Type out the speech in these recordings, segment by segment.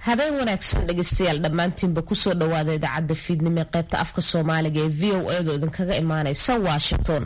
habeen wanaagsan dhegeystayaal dhammaantiinba kusoo dhawaada idaacadda fiidnimo ee qaybta afka soomaaliga ee v o edo idinkaga imaaneysa washington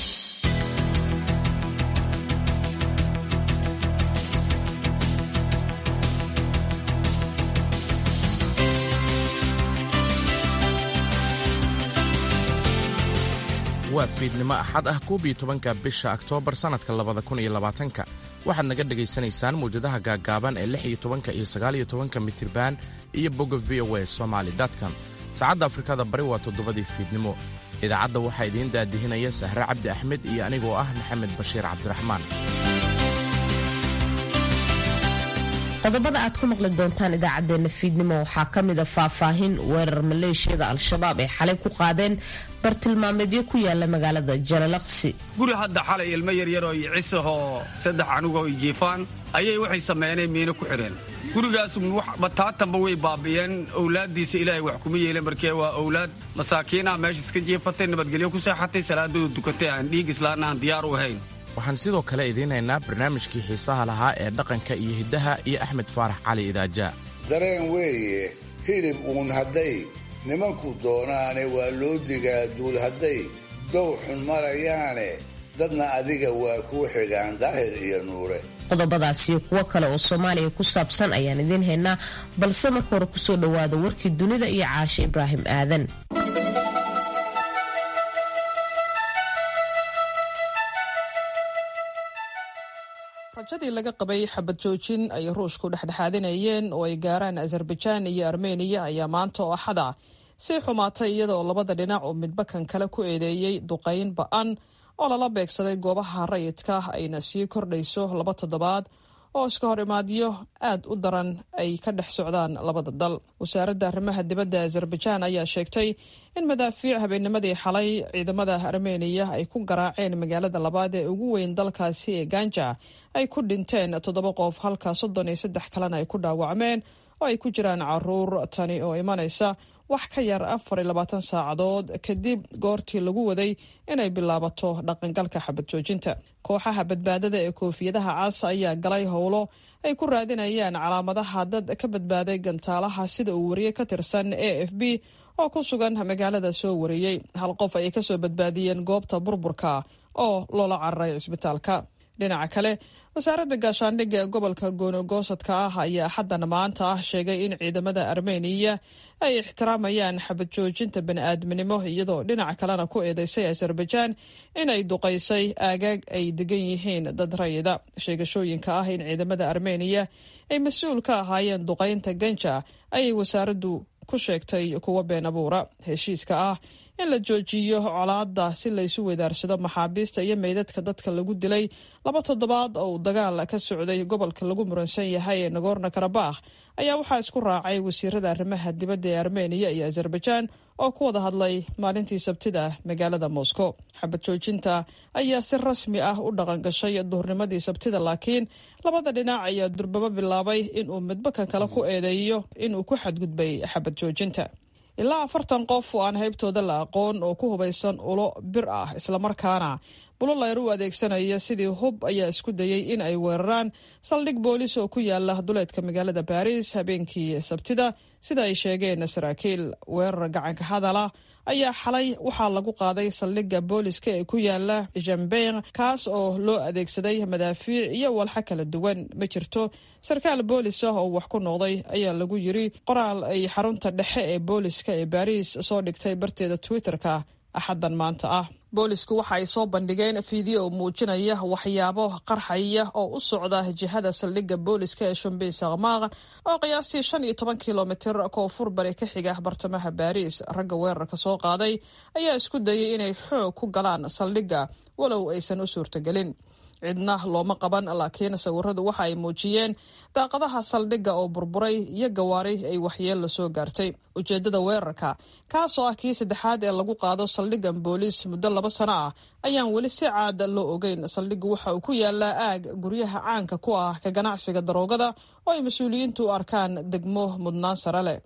waa fiidnimo axad ah koob iyo tobanka bisha oktoobar sannadka labada kun iyo labaatanka waxaad naga dhegaysanaysaan mawjadaha gaaggaaban ee lix iyo tobanka iyo sagaal iyo tobanka mitriban iyo bogga v o a somaali com saacadda afrikada bari waa toddobadii fiidnimo idaacadda waxaa idiin daadihinaya sahre cabdi axmed iyo anigoo ah maxamed bashiir cabdiraxmaan qodobada aad ku maqli doontaan idaacaddeenna fiidnimo waxaa ka mida faahfaahin weerar maleeshiyada al-shabaab ay xalay ku qaadeen bartilmaameedyo ku yaala magaalada jalalaqsi guri hadda xalay ilmo yaryaroo iyo cisahoo saddex anugoo i jiifaan ayay waxay sameyneen miino ku xidheen gurigaas bataatanba way baabi'een owlaaddiisa ilaahay wax kuma yeelen markee waa owlaad masaakiinah meesha iska jiifatay nabadgelyo ku seexatay salaadooda dukatay aan dhiig islaana aan diyaar u ahayn waxaan sidoo kale idiin haynaa barnaamijkii xiisaha lahaa ee dhaqanka iyo hiddaha iyo axmed faarax cali idaaja dareen weeye hilib uun hadday nimanku doonaane waa loo digaa duul hadday dow xun marayaane dadna adiga waa kuu xigaan daahir iyo nuure qodobadaas iyo kuwo kale oo soomaaliya ku saabsan ayaan idiin haynaa balse marka hore kusoo dhowaada warkii dunida iyo caashe ibraahim aadan rajadii laga qabay xabad joojin ay ruushku dhexdhexaadinayeen oo ay gaaraan azarbajaan iyo armeniya ayaa maanta oo axada sii xumaatay iyada oo labada dhinac uu midbakan kale ku eedeeyey duqayn ba-an oo lala beegsaday goobaha rayidka ayna sii kordhayso laba toddobaad oo iska hor imaadyo aad u daran ay ka dhex socdaan labada dal wasaaradda arrimaha dibadda azarbajaan ayaa sheegtay in madaafiic habeennimadii xalay ciidamada armeniya ay ku garaaceen magaalada labaad ee ugu weyn dalkaasi ee ganja ay ku dhinteen toddoba qof halka soddon iyo saddex kalena ay ku dhaawacmeen oo ay ku jiraan caruur tani oo imanaysa wax ka yar afar iyo labaatan saacadood kadib goortii lagu waday inay bilaabato dhaqangalka xabad joojinta kooxaha badbaadada ee koofiyadaha cas ayaa galay howlo ay ku raadinayaan calaamadaha dad ka badbaaday gantaalaha sida uu wariyey ka tirsan a f b oo ku sugan magaalada soo wariyey hal qof ayay kasoo badbaadiyeen goobta burburka oo loola cararay cisbitaalka dhinaca kale wasaaradda gaashaandhigga ee gobolka goonogoosadka ah ayaa xaddan maanta ah sheegay in ciidamada armeniya ay ixtiraamayaan xabad joojinta bani-aadminimo iyadoo dhinaca kalena ku eedeysay azarbajaan in ay duqaysay aagaag ay degan yihiin dad rayida sheegashooyinka ah in ciidamada armeniya ay mas-uul ka ahaayeen duqaynta ganja ayay wasaaraddu ku sheegtay kuwa been abuura heshiiska ah in la joojiyo colaada si laysu weydaarsado maxaabiista iyo meydadka dadka lagu dilay laba toddobaad oo uu dagaal ka socday gobolka lagu muransan yahay ee nagorno karabakh ayaa waxaa isku raacay wasiirada arrimaha dibadda ee armeniya iyo azarbajaan oo ku wada hadlay maalintii sabtida magaalada moscow xabad joojinta ayaa si rasmi ah u dhaqangashay duhurnimadii sabtida laakiin labada dhinac ayaa durbabo bilaabay inuu midbaka kale ku eedeeyo inuu ku xadgudbay xabad joojinta ilaa afartan qof oo aan haybtooda la aqoon oo ku hubaysan ulo bir ah islamarkaana bulolayr u adeegsanaya sidii hub ayaa isku dayey in ay weeraraan saldhig boolis oo ku yaala duleedka magaalada baris habeenkii sabtida sida ay sheegeen saraakiil weerar gacanka hadala ayaa xalay waxaa lagu qaaday saldhigga booliska ee ku yaala jambeyn kaas oo loo adeegsaday madaafiic iyo walxa kala duwan ma jirto sarkaal boolis ah oo wax ku noqday ayaa lagu yiri qoraal ay xarunta dhexe ee booliska ee baris soo dhigtay barteeda twitter-ka axaddan maanta ah boolisku waxa ay soo bandhigeen fiideo muujinaya waxyaabo qarxaya oo u socda jihada saldhigga booliska ee shumbey sakmaaq oo qiyaastii shan iyo toban kilomitir koonfur bari ka xiga bartamaha baariis ragga weerarka soo qaaday ayaa isku dayay inay xoog ku galaan saldhigga walow aysan u suurtagelin cidna looma qaban laakiin sawiradu waxa ay muujiyeen daaqadaha saldhigga oo burburay iyo gawaari ay waxyeello soo gaartay ujeeddada weerarka kaasoo ah kii saddexaad ee lagu qaado saldhiggan booliis muddo laba sano ah ayaan weli si caada loo ogeyn saldhiggu waxa uu ku yaalaa aag guryaha caanka ku ah ka ganacsiga daroogada oo ay mas-uuliyiintu u arkaan degmo mudnaan sare leh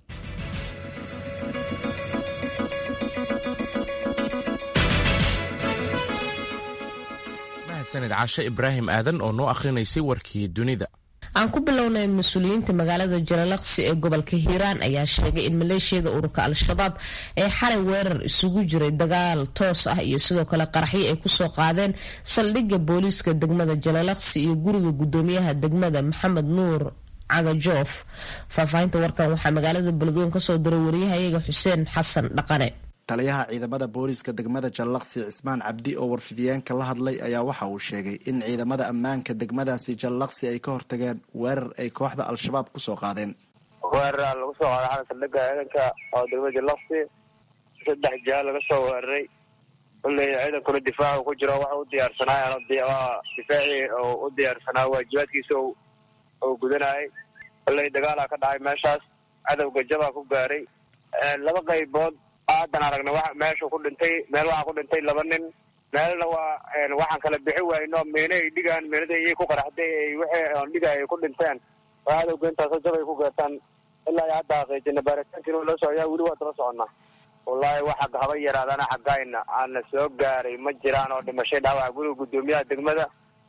sanid caashe ibraahim aadan oo noo akhrinaysay warkii dunida aan ku bilownay mas-uuliyiinta magaalada jalalaqsi ee gobolka hiiraan ayaa sheegay in maleeshiyada ururka al-shabaab ee xalay weerar isugu jiray dagaal toos ah iyo sidoo kale qaraxyo ay kusoo qaadeen saldhigga booliiska degmada jalalaqsi iyo guriga gudoomiyaha degmada maxamed nuur cagajoof faahfaahinta warkan waxaa magaalada beledweyne kasoo diray wariyahayaga xuseen xasan dhaqane taliyaha ciidamada booliiska degmada jallaqsi cismaan cabdi oo warfidiyeenka la hadlay ayaa waxa uu sheegay in ciidamada ammaanka degmadaasi jallaqsi ay ka hortageen weerar ay kooxda al-shabaab kusoo qaadeen weeraraa lagu soo qaaday xalan saldhigga ciidanka oo degmada jallaqsi saddex jaal laga soo weeraray kulley ciidankuna difaacu ku jiro waxa u diyaarsanaa difaacii oo u diyaarsanaa waajibaadkiisa oo gudanayay kulley dagaalaa ka dhacay meeshaas cadowga jabaa ku gaaray laba qaybood haddan aragna wa meeshu ku dhintay meel waxaa ku dhintay laba nin meelna waa waxaan kala bixi wayno miina ay dhigaan miinada iyay ku qaraxday wixii on dhiga ay ku dhinteen oo cadowga intaasoo jab ay ku geertaan ilaa hadda xaqiijina baaritaankiina loo socyaa weli waa daba soconnaa wallaahi waxa haba yaraadana xaggayna aana soo gaaray ma jiraan oo dhimashay dhaawaca guriga guddoomiyaha degmada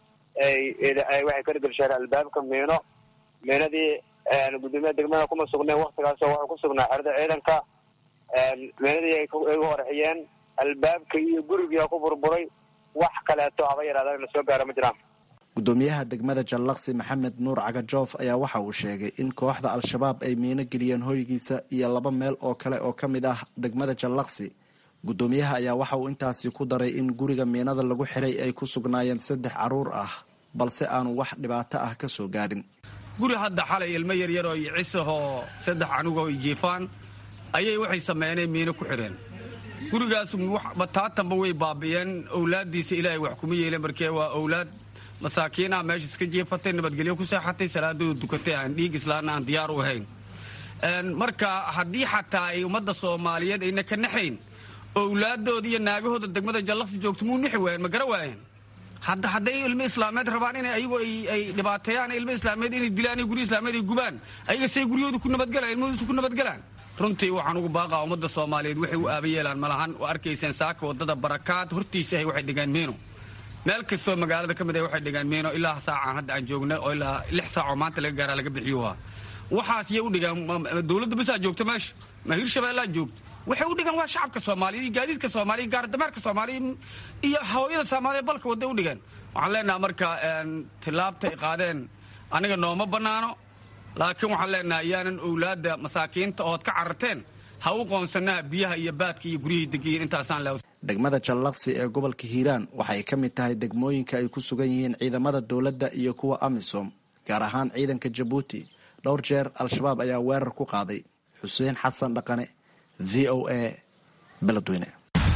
ay waxay ka dhgelsheen albaabka miino miinadii guddoomiyaha degmada kuma sugneen waktigaasoo waxuu ku sugnaa xerada ciidanka meenadii ay u horxiyeen albaabka iyo gurigia ku burburay wax kaleeto haba yaraadaan na soo gaara ma jiraan gudoomiyaha degmada jallaqsi maxamed nuur cagajoof ayaa waxa uu sheegay in kooxda al-shabaab ay miino geliyeen hoygiisa iyo laba meel oo kale oo ka mid ah degmada jallaqsi gudoomiyaha ayaa waxa uu intaasi ku daray in guriga miinada lagu xiray ay ku sugnaayeen saddex caruur ah balse aanu wax dhibaato ah ka soo gaadhin guri hadda xalay ilmo yaryar oo iyo cisahoo saddex anugoo jiifaan ayay waxay sameyneen miino ku xidheen gurigaas bataatanba way baabi'een owlaaddiisa ilaahay wax kuma yeeleen markee waa owlaad masaakiinah meesha iska jeefatay nabadgelyo ku seexatay salaadooda dukatay aan dhiig islaana aan diyaar u ahayn marka haddii xataa ay ummadda soomaaliyeed ayna ka naxayn owlaadooda iyo naagahooda degmada jallaqsi joogto muu nixi waayeen ma gara waayeen hadda hadday ilmo islaameed rabaan in ayagu ay dhibaateeyaan ilmo islaameed inay dilaan guryo islaameed ay gubaan ayaga say guryahooda ku nabadgalaan ilmahoodusu ku nabadgalaan runtii waxaan ugu baaqaa ummadda soomaaliyeed waxay u aaba yeelaan malahan waa arkayseen saaka wadada barakaad hortiisa ahay waxay dhigaan miino meel kastoo magaalada ka mid ah waxay dhigaan miino ilaa saacaan hadda aan joogna oo ilaa lix saacoo maanta laga gaaraa laga bixiyuha waxaas yay u dhigaan dowladda basaa joogta meesha ma hirshabeellaa joogta waxay u dhigaan waa shacabka soomaaliya iyo gaadiidka soomaaliya iyo gaardamaarka soomaaliya iyo hawayada soomaaliya balka wadday u dhigaan waxaan leenaha marka tilaabta ay qaadeen aniga nooma bannaano laakiin waxaan leenahay yaanan owlaadda masaakiinta ood ka cararteen ha u qoonsanaha biyaha iyo baadka iyo guryahii degiyiin intaasaan le degmada jallaqsi ee gobolka hiiraan waxay ka mid tahay degmooyinka ay ku sugan yihiin ciidamada dowladda iyo kuwa amisom gaar ahaan ciidanka jabuuti dhowr jeer al-shabaab ayaa weerar ku qaaday xuseen xasan dhaqane v o a beledweyne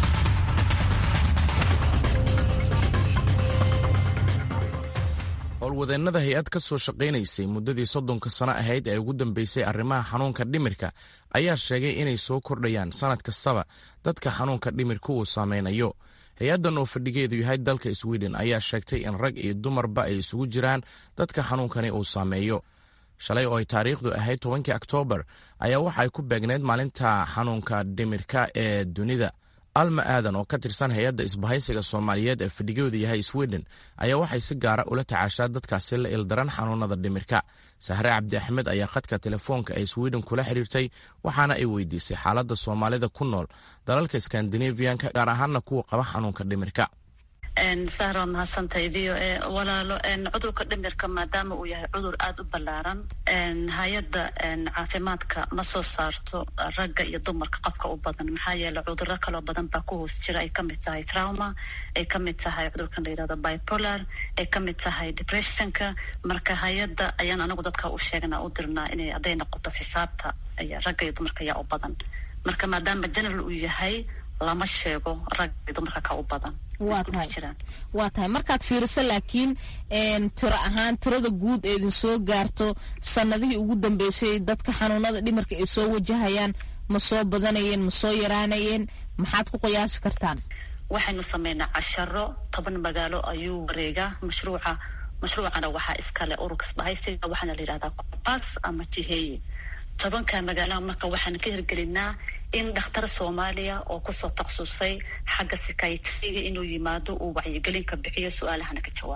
howlwadeennada hay-ad ka soo shaqaynaysay muddadii soddonka sano ahayd ee ugu dambeysay arrimaha xanuunka dhimirka ayaa sheegay inay soo kordhayaan sannad kastaba dadka xanuunka dhimirka uu saameynayo hay-addan oo fadhigeedu yahay dalka sweden ayaa sheegtay in rag iyo dumarba ay isugu jiraan dadka xanuunkani uu saameeyo shalay oo ay taariikhdu ahayd tobankii oktoobar ayaa waxa ay ku beegneyd maalinta xanuunka dhimirka ee dunida alma aadan oo ka tirsan hay-adda isbahaysiga soomaaliyeed ee fadhigooda yahay sweden ayaa waxay si gaara ula tacaashaa dadkaasi la ildaran xanuunada dhimirka sahre cabdi axmed ayaa khadka telefoonka ee sweden kula xiriirtay waxaana ay weydiisay xaaladda soomaalida ku nool dalalka skandinaviyanka gaar ahaana kuwa qaba xanuunka dhimirka sahra waa mahadsantahay v o a walaalo cudurka dhimirka maadaama uu yahay cudur aada u ballaaran hay-adda caafimaadka ma soo saarto ragga iyo dumarka qofka u badan maxaa yeele cuduro kaloo badan baa ku hoos jira ay kamid tahay trauma ay kamid tahay cudurkan la yihahdo bipolar ay kamid tahay depressionka marka hay-adda ayaan anagu dadka u sheegnaa u dirnaa inay hadday noqoto xisaabta ragga iyo dumarka ayaa u badan marka maadaama general uu yahay lama sheego ragga iyo dumarka ka u badan waa tahay waa tahay markaad fiiriso laakiin tiro ahaan tirada guud ee idin soo gaarto sanadihii ugu dambeysay dadka xanuunada dhimirka ay soo wajahayaan ma soo badanayeen ma soo yaraanayeen maxaad ku qiyaasi kartaan waxaynu sameynaa casharo toban magaalo ayuu wareegaa mashruuca mashruucana waxaa iskale ururka isbahaysiga waxaana la yihahdaa kombaas ama jiheeye tobanka magaalaha marka waxaan ka hirgelinaa in dhakhtar soomaaliya oo kusoo takhasusay xagga sikaytriga inuu yimaado uu wacyigelinka bixiyo su-aalahana ka jawaabo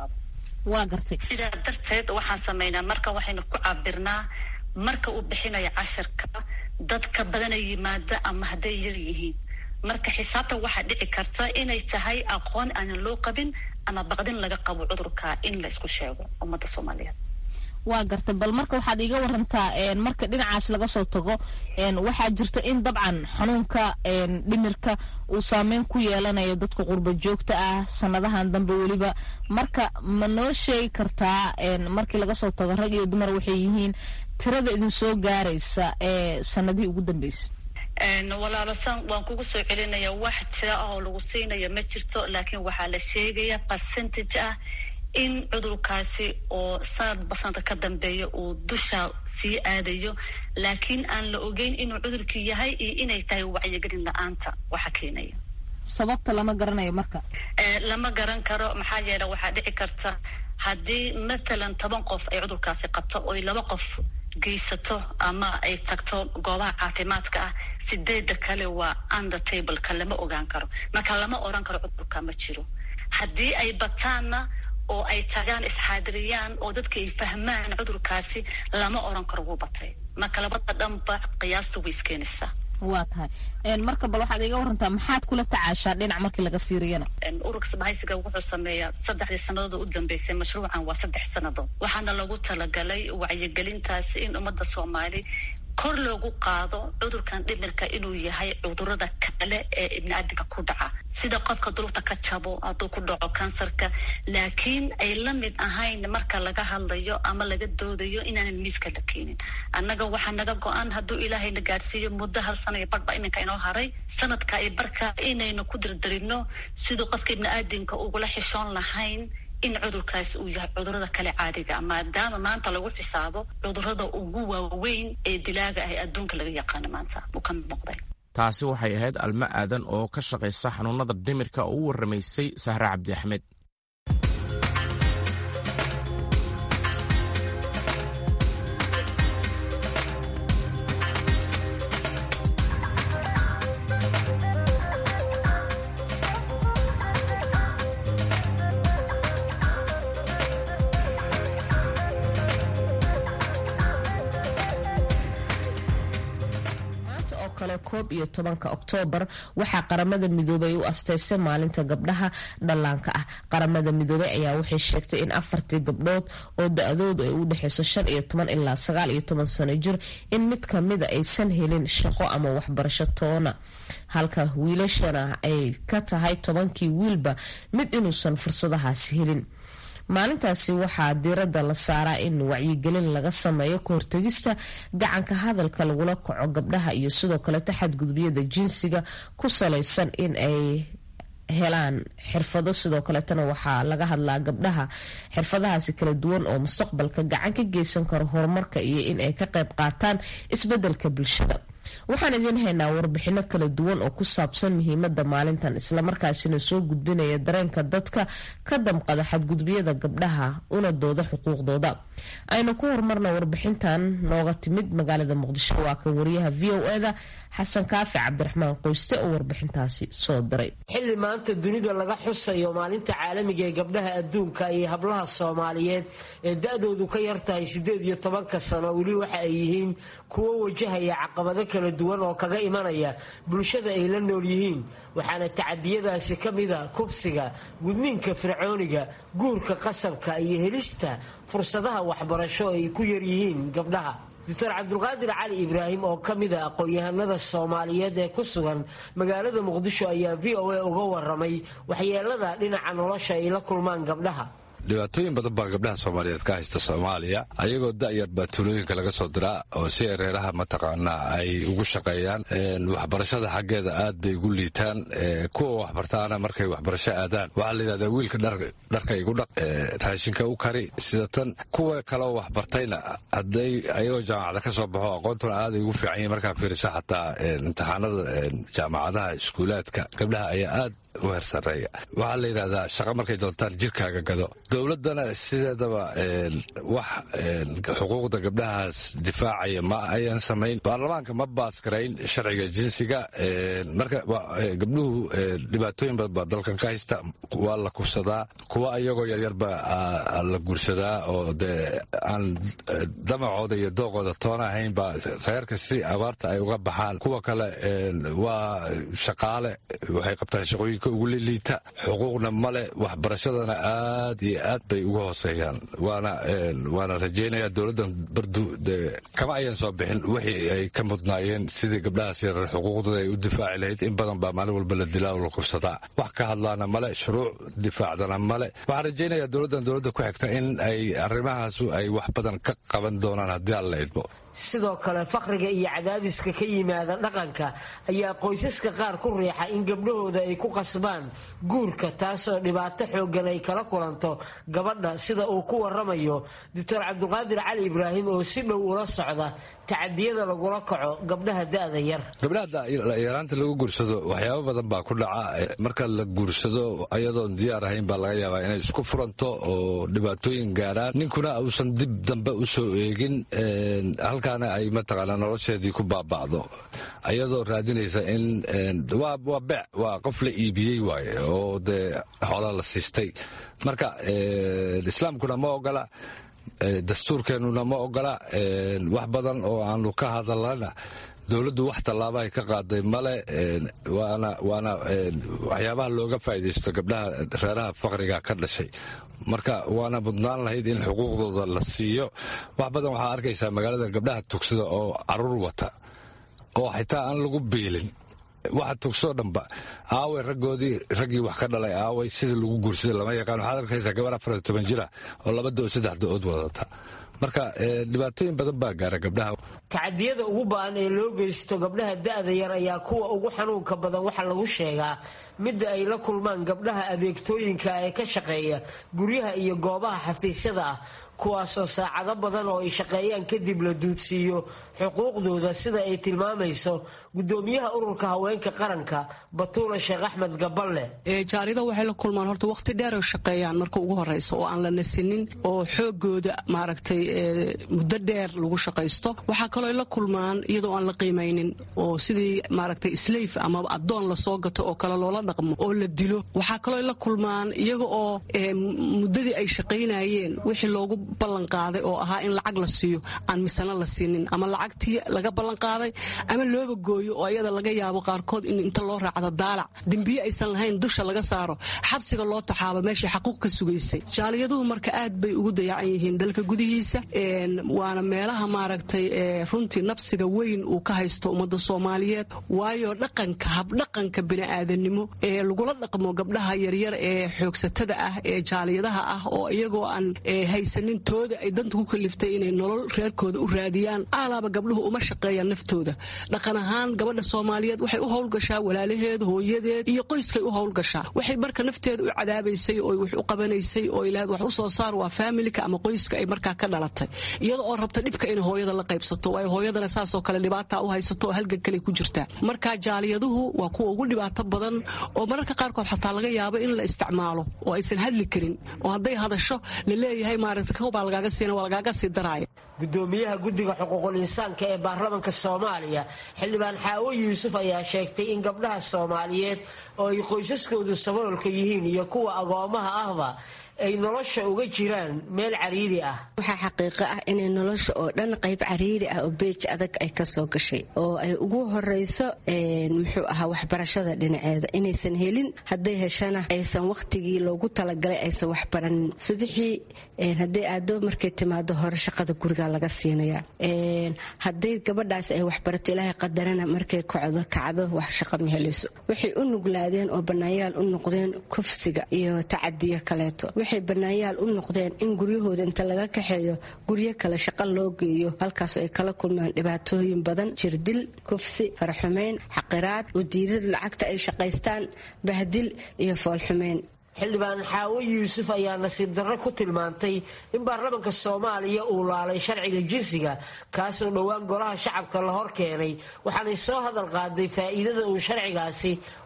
waa gartay sidaa darteed waxaan sameynaa marka waxaynu ku cabirnaa marka uu bixinayo cashirka dadka badana yimaada ama hadday yar yihiin marka xisaabta waxaa dhici karta inay tahay aqoon aanan loo qabin ama baqdin laga qabo cudurka in la isku sheego ummadda soomaaliyeed waa gartay bal marka waxaad iiga warantaa marka dhinacaas laga soo tago waxaa jirta in dabcan xanuunka dhimirka uu saameyn ku yeelanayo dadka qurba joogta ah sanadahan dambe weliba marka ma noo sheegi kartaa markii laga soo tago rag iyo dumar waxay yihiin tirada idin soo gaaraysa ee sanadihii ugu dambeysay walaalo san waan kugu soo celinaya wax tira ah oo lagu siinayo ma jirto laakiin waxaa la sheegaya percentage ah in cudurkaasi oo sanadba sanadka ka dambeeya uu dusha sii aadayo laakiin aan la ogeyn inuu cudurkii yahay iyo inay tahay wacyigelin la-aanta waxa keenaya sababta lama garanayo marka lama garan karo maxaa yeele waxaa dhici karta haddii matalan toban qof ay cudurkaasi qabto oy laba qof geysato ama ay tagto goobaha caafimaadka ah sideeda kale waa under tableka lama ogaan karo marka lama oran karo cudurka ma jiro haddii ay bataanna oo ay tagaan isxaadiriyaan oo dadka ay fahmaan cudurkaasi lama oran karo wuu batay marka labada dhanba qiyaasta way iskeenaysaa waa tahay marka bal waxaad iga warantaa maxaad kula tacaashaa dhinac markii laga fiiriyana ururka isbahaysiga wuxuu sameeyaa saddexdii sannadood u dambeysay mashruucan waa saddex sannadood waxaana lagu talagalay wacyigelintaasi in ummadda soomaali kor loogu qaado cudurkan dhimirka inuu yahay cudurada kale ee ibniaadinka ku dhaca sida qofka dulubta ka jabo hadduu ku dhaco kansarka laakiin ay la mid ahayn marka laga hadlayo ama laga doodayo inaanan miiska la keenin annaga waxaa naga go-an hadduu ilaahayna gaadhsiiyo muddo hal sana iyo barhba iminka inoo haray sanadka iyo barhka inaynu ku dirdirino siduu qofka ibniaadinka ugula xishoon lahayn in cudurkaas uu yahay cudurada kale caadiga maadaama maanta lagu xisaabo cudurada ugu waaweyn ee dilaaga ah ee adduunka laga yaqaano maanta uu ka muuqday taasi waxay ahayd almo aadan oo ka shaqaysa xanuunada dhimirka oo u warramaysay sahre cabdi axmed koob iyo tobanka oktoobar waxaa qaramada midoobay u asteysay maalinta gabdhaha dhallaanka ah qaramada midoobey ayaa waxay sheegtay in afartii gabdhood oo da-doodu ay u dhexeyso shan iyo toban ilaa sagaal iyo toban sano jir in mid kamida aysan helin shaqo ama waxbarasho toona halka wiilashana ay ka tahay tobankii wiilba mid inuusan fursadahaasi helin maalintaasi waxaa diiradda la saaraa in wacyigelin laga sameeyo kahortegista gacanka hadalka lagula kaco gabdhaha iyo sidoo kaleta xadgudubyada jinsiga ku salaysan in ay helaan xirfado sidoo kaleetana waxaa laga hadlaa gabdhaha xirfadahaasi kala duwan oo mustaqbalka gacan ka geysan karo horumarka iyo in ay ka qayb qaataan isbedelka bulshada waxaan idiin haynaa warbixino kala duwan oo ku saabsan muhiimada maalintan islamarkaasina soo gudbinaya dareenka dadka ka damqada xadgudubyada gabdhaha una dooda xuquuqdooda aynu ku horumarna warbixintan nooga timid magaalada muqdisho waa kan wariyaha v o eda xasan kaafi cabdiraxmaan qoyste oo warbixintaasi soo diray xilli maanta dunida laga xusayo maalinta caalamiga ee gabdhaha adduunka iyo hablaha soomaaliyeed ee da-doodu ka yartahay siddeed iyo tobanka sano weli waxa ay yihiin kuwo wajahaya caqabado kala duwan oo kaga imanaya bulshada ay la nool yihiin waxaana tacadiyadaasi ka mida kubsiga gudniinka fircooniga guurka qasabka iyo helista fursadaha waxbarasho ay ku yaryihiin gabdhaha doctor cabdulqaadir cali ibraahim oo ka mida aqoon-yahanada soomaaliyeed ee ku sugan magaalada muqdisho ayaa v o a uga waramay waxyeelada dhinaca nolosha ay la kulmaan gabdhaha dhibaatooyin badan baa gabdhaha soomaaliyeed ka haysta soomaaliya ayagoo da'yar baa tuulooyinka laga soo diraa oo si ay reeraha mataqaanaa ay ugu shaqeeyaan waxbarashada xaggeeda aad bay ugu liitaan kuwa waxbartaana markay waxbarasho aadaan waxaa la yidhahdaa wiilka dharka igu dhaq raashinka u kari sida tan kuwa kaleoo waxbartayna hadday ayagoo jaamacada ka soo baxo aqoontuna aaday ugu fiican yihin markaa fiirisa xataa imtixaanada jaamacadaha iskuulaadka gabdhaha ayaa aad u hersareeya waxaa la yidhahdaa shaqa markay doontaan jirkaaga gado dowladdana sideedaba wax xuquuqda gabdhahaas difaacaya ma ayan samayn baarlamaanka ma baasgarayn sharciga jinsiga marka gabdhuhu dhibaatooyin badan baa dalkan ka haysta waa la kufsadaa kuwa iyagoo yaryarba la guursadaa oo dee aan damacooda iyo dooqooda toona ahayn baa reerka si abaarta ay uga baxaan kuwa kale waa shaqaale waxay qabtaan shaqooyinka ugu liliita xuquuqna male waxbarashadana aad iyo aad bay uga hooseeyaan waana rajeynaya dowladdan bardu kama ayan soo bixin wixii ay ka mudnaayeen sidii gabdhahaas yarar xuquuqdooda ay u difaaci lahayd in badan baa maalin walba la dilaa oo la kufsadaa wax ka hadlaana male shuruuc difaacdana male waxaan rajeynayaa dowladdan dowladda ku xigta in ay arrimahaasu ay wax badan ka qaban doonaan haddii aan la idmo sidoo kale faqriga iyo cadaadiska ka yimaada dhaqanka ayaa qoysaska qaar ku riixa in gabdhahooda ay ku qasbaan guurka taasoo dhibaato xooggan ay kala kulanto gabadha sida uu ku waramayo doctor cabdiqaadir cali ibraahim oo si dhow ula socda tacadiyada lagula kaco gabdhaha da'da yar gabdhaha yaraanta lagu guursado waxyaabo badan baa ku dhaca marka la guursado ayadoon diyaar ahayn baa laga yaabaa inay isku furanto oo dhibaatooyin gaaraan ninkuna uusan dib dambe usoo eegin halkaana ay mataqaanaa nolosheedii ku baaba'do ayadoo raadinaysa in waa bec waa qof la iibiyey waaye oo dee xoola la siistay marka islaamkuna ma ogola dastuurkeennuna ma ogola wax badan oo aanu ka hadalana dowladdu wax tallaabahay ka qaaday male waana waana waxyaabaha looga faa'iidaysto gabdhaha reeraha faqriga ka dhashay marka waana mudnaan lahayd in xuquuqdooda la siiyo wax badan waxaa arkaysaa magaalada gabdhaha tugsada oo caruur wata oo xitaa aan lagu biilin waxa tugsoo dhanba aaway raggoodii raggii wax ka dhalay aaway sida lagu guursaday lama yaqaan waxaad arkaysaa gabar afar toban jira oo laba do saddex do-ood wadata marka dhibaatooyin badan baa gaara gabdhaha tacadiyada ugu ba-an ee loo geysto gabdhaha da-da yar ayaa kuwa ugu xanuunka badan waxaa lagu sheegaa midda ay la kulmaan gabdhaha adeegtooyinka ee ka shaqeeya guryaha iyo goobaha xafiisyada ah kuwaasoo saacado badan oo ay shaqeeyaan kadib la duudsiiyo xuquuqdooda sida ay tilmaamayso gudoomiyaha ururka haweenka qaranka batuula sheekh axmed gaballe jaarida waxay la kulmaan horta waqti dheer oo shaqeeyaan marka ugu horeysa oo aan la nasinin oo xoogooda maaragtay muddo dheer lagu shaqaysto waxaa kaloo la kulmaan iyadoo aan la qiimaynin oo sidii maaragtay sleyf ama adoon lasoo gato oo kale loola dhaqmo oo la dilo waxaa kaloo la kulmaan iyaga oo muddadii ay shaqaynayeen wixii loogu ballanqaaday oo ahaa in lacag la siiyo aan misana la siinin ama lacagtii laga ballanqaaday ama looba gooyo oo ayada laga yaabo qaarkood in inta loo raacdo daalac dembiye aysan lahayn dusha laga saaro xabsiga loo taxaabo meeshai xaquuq ka sugaysay jaaliyaduhu marka aad bay ugu dayacan yihiin dalka gudihiisa waana meelaha maaragtay runtii nabsiga weyn uu ka haysto ummadda soomaaliyeed waayo dhaqanka habdhaqanka bini'aadanimo ee lagula dhaqmo gabdhaha yaryar ee xoogsatada ah ee jaaliyadaha ah oo iyagoo aan haysanin tooda ay danta ku kaliftay inay nolol reerkooda u raadiyaan aalaaba gabdhuhu uma shaqeeyaan naftooda dhaqan ahaan gabadha soomaaliyeed waxay u howlgashaa walaalaheed hooyadeed iyo qoyskay u howlgashaa waxay marka nafteeda u cadaabaysay oo wax u qabanaysay oo ilaahad wax u soo saar waa faamilika ama qoyska ay markaa ka dhalatay iyada oo rabta dhibka inay hooyada la qaybsato waayo hooyadana saasoo kale dhibaata u haysato oo halgan kale ku jirtaa marka jaaliyaduhu waa kuwa ugu dhibaato badan oo mararka qaarkood xataa laga yaabo in la isticmaalo oo aysan hadli karin oo hadday hadasho la leeyahay maaragta kobaa lagaaga siina waa lagaaga sii daraaya gudoomiyaha guddiga xuquuqul insaanka ee baarlamanka soomaaliya xildhibaan xaawo yuusuf ayaa sheegtay in gabdhaha soomaaliyeed oo ay qoysaskoodu saboolka yihiin iyo kuwa agoomaha ahba ay nolosha uga jiraan meel cariiri ah waxaa xaqiiqo ah inay nolosha oo dhan qayb cariiri ah oo beej adag ay kasoo gashay oo ay ugu horeyso muxuu ahaa waxbarashada dhinaceeda inaysan helin hadday heshana aysan wakhtigii loogu talagalay aysan waxbaranin subixii hadday aado markay timaado hore shaqada guriga laga siinaya hadday gabadhaas ay waxbarato ilaahay qadarana markay kocdo kacdo wax shaqo ma helayso waxay u nuglaadeen oo banaayaal u noqdeen kufsiga iyo tacadiyo kaleeto waxay banaanyaal u noqdeen in guryahooda inta laga kaxeeyo guryo kale shaqo loo geeyo halkaasoo ay kala kulmaan dhibaatooyin badan jirdil kufsi faraxumeyn xaqiraad udiidad lacagta ay shaqaystaan bahdil iyo foolxumeyn xildhibaan xaawo yuusuf ayaa nasiib darro ku tilmaantay in baarlamanka soomaaliya uu laalay sharciga jinsiga kaasoo dhowaan golaha shacabka la hor keenay waxaanay soo hadal qaaday faa'iidada uu sharcigaasi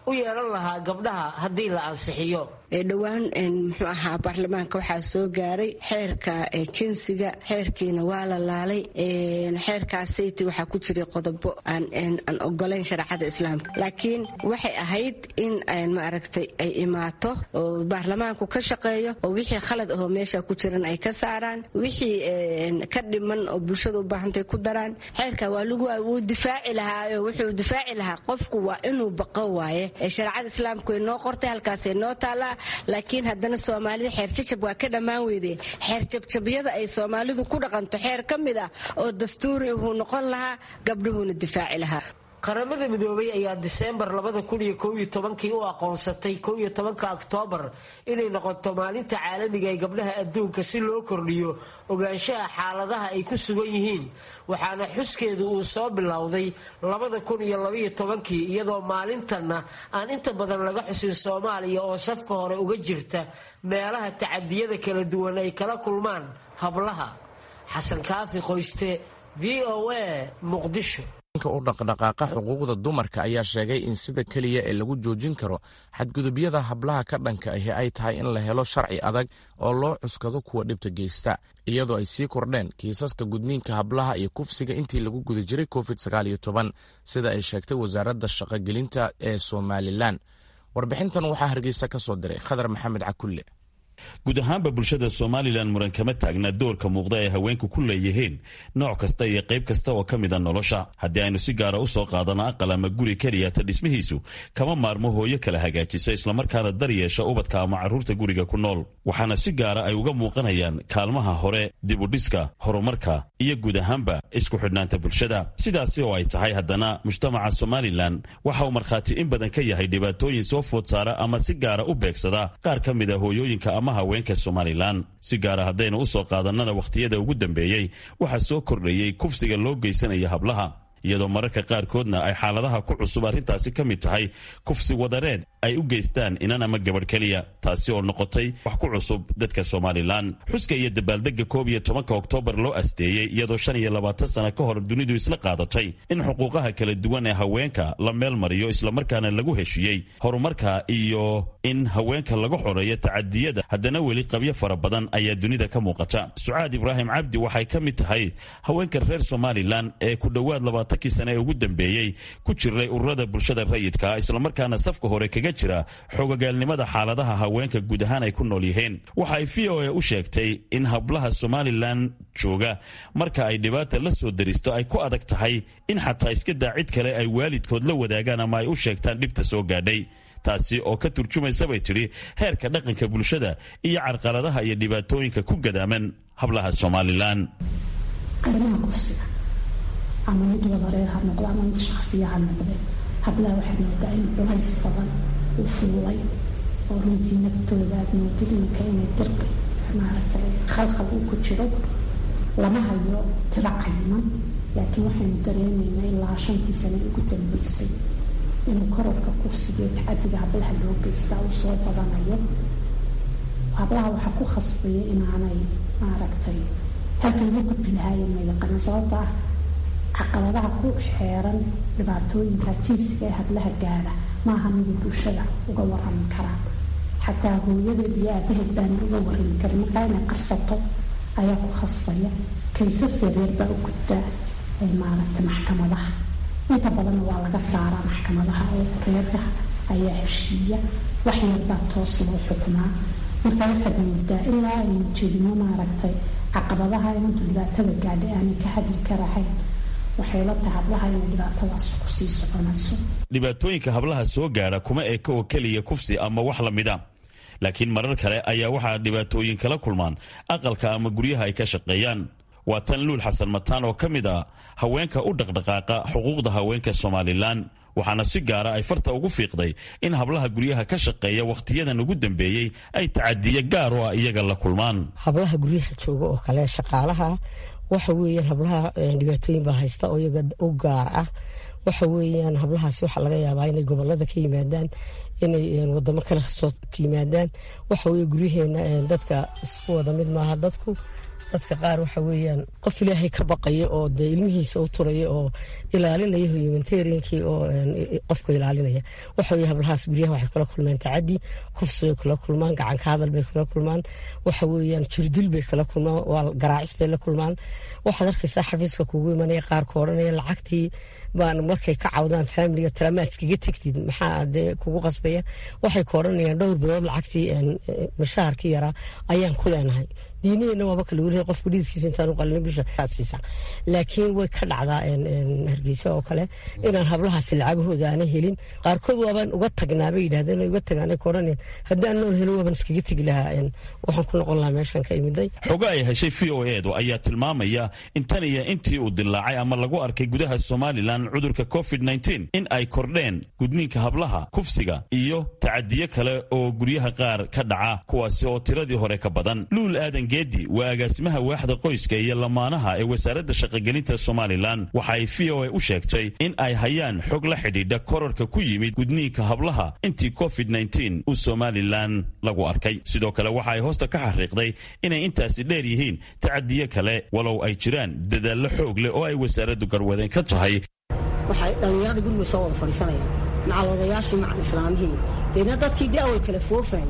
u yeelan lahaa gabdhaha haddii la ansixiyo dhowaan muxuu ahaa baarlamaanka waxaa soo gaaray xeerka jinsiga xeerkiina waa la laalay xeerkaasayt waxaa ku jiray qodobo aan ogolayn shareecada islaamka laakiin waxay ahayd in maaragtay ay imaato oo baarlamaanku ka shaqeeyo oo wixii khalad ahoo meesha ku jiran ay ka saaraan wixii ka dhiman oo bulshada u baahantay ku daraan xeerka waa lagu wuu difaaci lahaa wuxuu difaaci lahaa qofku waa inuu baqo waaye shareecada islaamku way noo qortay halkaasay noo taallaa laakiin haddana soomaalida xeer jajab waa ka dhammaan weyde xeer jabjabyada ay soomaalidu ku dhaqanto xeer ka mid ah oo dastuuri uhuu noqon lahaa gabdhuhuuna difaaci lahaa qaramada midoobay ayaa diseembar labada kun iyo kow iyo tobankii u aqoonsatay kow iyo tobanka oktoobar inay noqoto maalinta caalamiga ee gabdhaha adduunka si loo kordhiyo ogaanshaha xaaladaha ay ku sugan yihiin waxaana xuskeedu uu soo bilowday labada kun iyo labaiyo tobankii iyadoo maalintanna aan inta badan laga xusin soomaaliya oo safka hore uga jirta meelaha tacadiyada kala duwan ay kala kulmaan hablaha xasan kaafi qoyste v o a muqdisho u dhaqdhaqaaqa xuquuqda dumarka ayaa sheegay in sida keliya ee lagu joojin karo xadgudubyada hablaha ka dhanka ahi ay tahay in la helo sharci adag oo loo cuskado kuwa dhibta geysta iyadoo ay sii kordheen kiisaska gudniinka hablaha iyo kufsiga intii lagu guda jiray covid sida ay sheegtay wasaaradda shaqogelinta ee somalilan warbixintan waxaa hargeysa ka soo diray khadar maxamed cakulle guud ahaanba bulshada somalilan muran kama taagna doorka muuqda ee haweenku ku leeyihiin nooc kasta iyo qayb kasta oo ka mida nolosha haddii aynu si gaara u soo qaadano aqal ama guri keliyata dhismihiisu kama maarmo hooyo kala hagaajisa islamarkaana dar yeesha ubadka ama carruurta guriga ku nool waxaana si gaara ay uga muuqanayaan kaalmaha hore dibudhiska horumarka iyo guud ahaanba isku xidhnaanta bulshada sidaasi oo ay tahay haddana mujtamaca somalilan waxa uu markhaati in badan ka yahay dhibaatooyin soo food saara ama si gaara u beegsada qaar ka mida hooyooyinka ama haweenka somalilan si gaara haddaynu u soo qaadannana wakhtiyada ugu dambeeyey waxaa soo kordhayey kufsiga loo geysanaya hablaha iyadoo mararka qaarkoodna ay xaaladaha ku cusub arrintaasi ka mid tahay kufsi wadareed ay u geystaan inan ama gabadh keliya taasi oo noqotay wax ku cusub dadka somalilan xuska iyo dabaaldegga koob iyo tobanka oktoobar loo asteeyey iyadoo shan iyo labaatan sana ka hor dunidu isla qaadatay in xuquuqaha kala duwan ee haweenka la meel mariyo islamarkaana lagu heshiiyey horumarka iyo in haweenka laga xoreeyo tacadiyada haddana weli qabyo fara badan ayaa dunida ka muuqata sucaad ibraahim cabdi waxay ka mid tahay haweenka reer somalilan ee ku dhowaad labaatankii sane ee ugu dambeeyey ku jiray ururada bulshada rayidka islamarkaana safka hore kaga jira xogogaalnimada xaaladaha haweenka guud ahaan ay ku nool yihiin waxa ay v o a u sheegtay in hablaha somalilan jooga marka ay dhibaata la soo daristo ay ku adag tahay in xataa iska daa cid kale ay waalidkood la wadaagaan ama ay u sheegtaan dhibta soo gaadhay taasi oo ka turjumaysa bay tidhi heerka dhaqanka bulshada iyo carqaladaha iyo dhibaatooyinka ku gadaaman hablaha somalilan ama mid wadareed ha noqdo ama mid shaksiya ha noqde hablaha waxaad moodaa in culays badan uu fuulay oo runtii naftooda aad moodid iminka inay dirqi maaragtay khalkhal uu ku jiro lama hayo tiro cayiman laakiin waxaynu dareemaynaa ilaa shantii sane ugu dambeysay inuu kororka kufsiga iyo tacadiga hablaha loo geystaa uu soo badanayo hablaha waxaa ku khasbaya inaanay maaragtay halka laga gudbi lahaayeen ma yaqaanaan sababta ah caqabadaha ku xeeran dhibaatooyinka jinsiga ee hablaha gaadha maaha midu bulshada uga warami karaan xataa hooyadeed iyo aabaheed baana uga warami karin markaa inay qarsato ayaa ku khasbaya kaysas yareer baa u gudbaa maaragtay maxkamadaha inta badanna waa laga saaraa maxkamadaha oo reeraha ayaa heshiiya wax yarbaa toos loo xukumaa marka waxaad moodaa ilaa aynu jedino maaragtay caqabadaha inantu dhibaatada gaadha aanay ka hadli karahayn waxay la tahay hablaha inay dhibaatadaas kusii soconayso dhibaatooyinka hablaha soo gaadha kuma eka oo keliya kufsi ama wax la mida laakiin marar kale ayaa waxaa dhibaatooyin kala kulmaan aqalka ama guryaha ay ka shaqeeyaan waa tan luul xasan mataan oo ka mid a haweenka u dhaqdhaqaaqa xuquuqda haweenka somalilan waxaana si gaara ay farta ugu fiiqday in hablaha guryaha ka shaqeeya wakhtiyadan ugu dambeeyey ay tacadiye gaar oo ah iyaga la kulmaan hablaha guryaha jooga oo kale shaqaalaha waxa weeyaan hablaha dhibaatooyin baa haysta oo iyaga u gaar ah waxa weeyaan hablahaasi waxaa laga yaabaa inay gobolada ka yimaadaan inay wadamo kale soo yimaadaan waxa weye guryaheena dadka isku wada mid maaha dadku dadka qaar waxa weeyaan qof ilaahay ka baqaya oo dee ilmihiisa u turaya oo ilaalinaya humanitariankii oo qofka ilaalinaya waxa weye hablahaas guryaha waxay kula kulmeen tacadi kufsi bay kula kulmaan gacanka hadal bay kula kulmaan waxa weeyaan jirdil bay kala kulmaan waa garaacis bay la kulmaan waxaad arkaysaa xafiiska kugu imanaya qaarka odhanaya lacagtii baan markay ka cawdaan faamiliga talama iskaga tegtid maxaa dee kugu qasbaya waxay ka odhanayaan dhowr bilood lacagtii mashaharkii yaraa ayaan ku leenahay diiniheenna waaba kala welihay qofku dhididkiisa intaan u qalin bisha aad siisa laakiin way ka dhacdaa hargeysa oo kale inaan hablahaasi lacagahooda aanay helin qaarkood waabaan uga tagnaa bay yidhahdeen uga tagaan ka odhanayaan haddaan nool helo waabaan iskaga tegi lahaa waxaan ku noqon lahaa meeshan ka imiday xogo ay heshay v o edu ayaa tilmaamaya in tan iyo intii uu dilaacay ama lagu arkay gudaha somalilan cudurka covid in ay kordheen gudniinka hablaha kufsiga iyo tacadiyo kale oo guryaha qaar ka dhaca kuwaasi oo tiradii hore ka badan luul aadan geedi waa agaasimaha waaxda qoyska iyo lamaanaha ee wasaaradda shaqogelinta somalilan waxa ay v o a u sheegtay in ay hayaan xog la xidhiidha korarka ku yimid gudniinka hablaha intii covid uu somalilan lagu arkay sidoo kale waxa ay hoosta ka xariiqday inay intaasi dheer yihiin tacadiyo kale walow ay jiraan dadaallo xoog leh oo ay wasaaraddu garwadeen ka tahay waxay dhallinyarada guriga soo wada fadhiisanayaan macaloodayaashii macal islaamihii deedna dadkii dee awal kala foofayay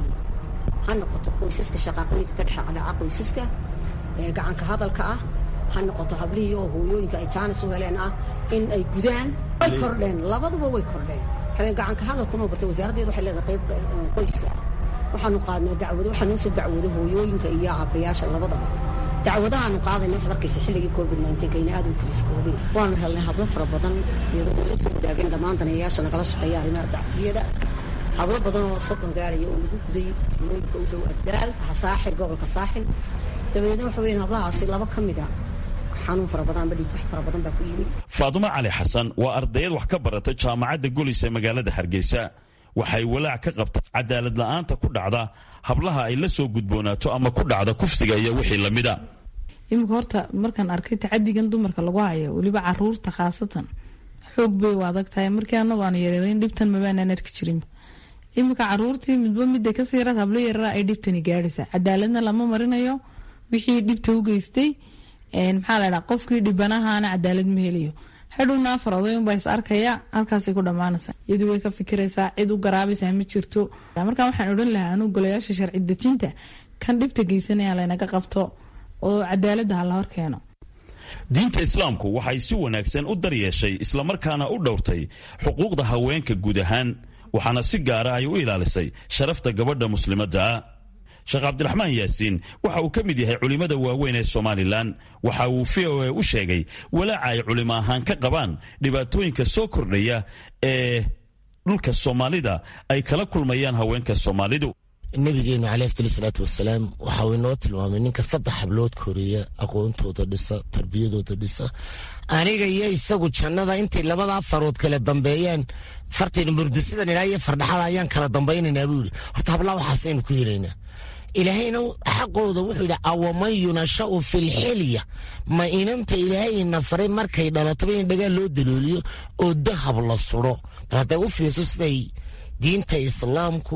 ha noqoto qoysaska shaqaaqooyinka ka dhexdhaca qoysaska ee gacanka hadalka ah ha noqoto hablihii oo hooyooyinka ay jaanis u heleen ah in ay gudaan way kordheen labaduba way kordheen habeen gacanka hadalkuma bartay wasaaraddeeda waxay leedahay qayb qoyska ah waxaanu qaadnay dacwado waxaa noo soo dacwooday hooyooyinka iyo aabayaasha labadaba dacwadahaanu qaadayna waxaad arkaysa xilligii covid kayna aad u kaliskoobeen waanu helnay hablo fara badan iyadoo ay la soo wadaageen dhammaan daneeyayaasha nagala shaqeeya arrimaha dacdiyada hablo badan oo soddon gaaraya oo lagu guday looyinka u dhow ardaal saaxil gobolka saaxil dabadeedna waxa weyan hablahaasi laba ka mida xanuun fara badan amba dhiigbax fara badan baa ku yimid faadumo cali xasan waa ardayad wax ka barata jaamacadda golis ee magaalada hargeysa waxay walaac ka qabta cadaalad la'aanta ku dhacda hablaha ay la soo gudboonaato ama ku dhacda kufsiga iyo wixii lamida iminka horta markaan arkay tacadigan dumarka lagu hayo weliba caruurta khaasatan xoog bay u adag tahay markii anagu aan yareereyn dhibtan mabaanaan arki jirin iminka caruurtii midba midda kasii yaraad hablo yarara ay dhibtani gaadhaysa cadaaladna lama marinayo wixii dhibta u geystay maxaa la dhaha qofkii dhibanahaana cadaalad ma helayo hadhowna afar oday unbaa is arkaya halkaasay ku dhammaanaysaa iyadu way ka fikiraysaa cid u garaabaysaa ma jirto markaa waxaan odhan lahaa anu golayaasha sharci dejinta kan dhibta geysanaya laynaga qabto oo cadaaladda ha la hor keeno diinta islaamku waxay si wanaagsan u daryeeshay islamarkaana u dhowrtay xuquuqda haweenka guud ahaan waxaana si gaara ay u ilaalisay sharafta gabadha muslimaddaa sheekh cabdiraxmaan yaasiin waxa uu ka mid yahay culimmada waaweyn ee somalilan waxa uu v o a u sheegay walaaca ay culimo ahaan ka qabaan dhibaatooyinka soo kordhaya ee dhulka soomaalida ay kala kulmayaan haweenka soomaalidu nabigeenu caleyh afdal salaatu wasalaam waxa uu inoo tilmaamay ninka saddex hablood koreeya aqoontooda dhisa tarbiyadooda dhisa aniga iyo isagu jannada intay labadaa farood kala dambeeyaan fartayna murdasidan ilaa iyo fardhaxada ayaan kala dambaynaynaa buu yidhi horta hablaa waxaasaynu ku helaynaa ilaahayna xaqooda wuxuu yidhi awaman yunashau fi lxilya ma inanta ilaahayna faray markay dhalataba in dhagaa loo dalooliyo oo dahab la suro bal hadday u fiirso siday diinta islaamku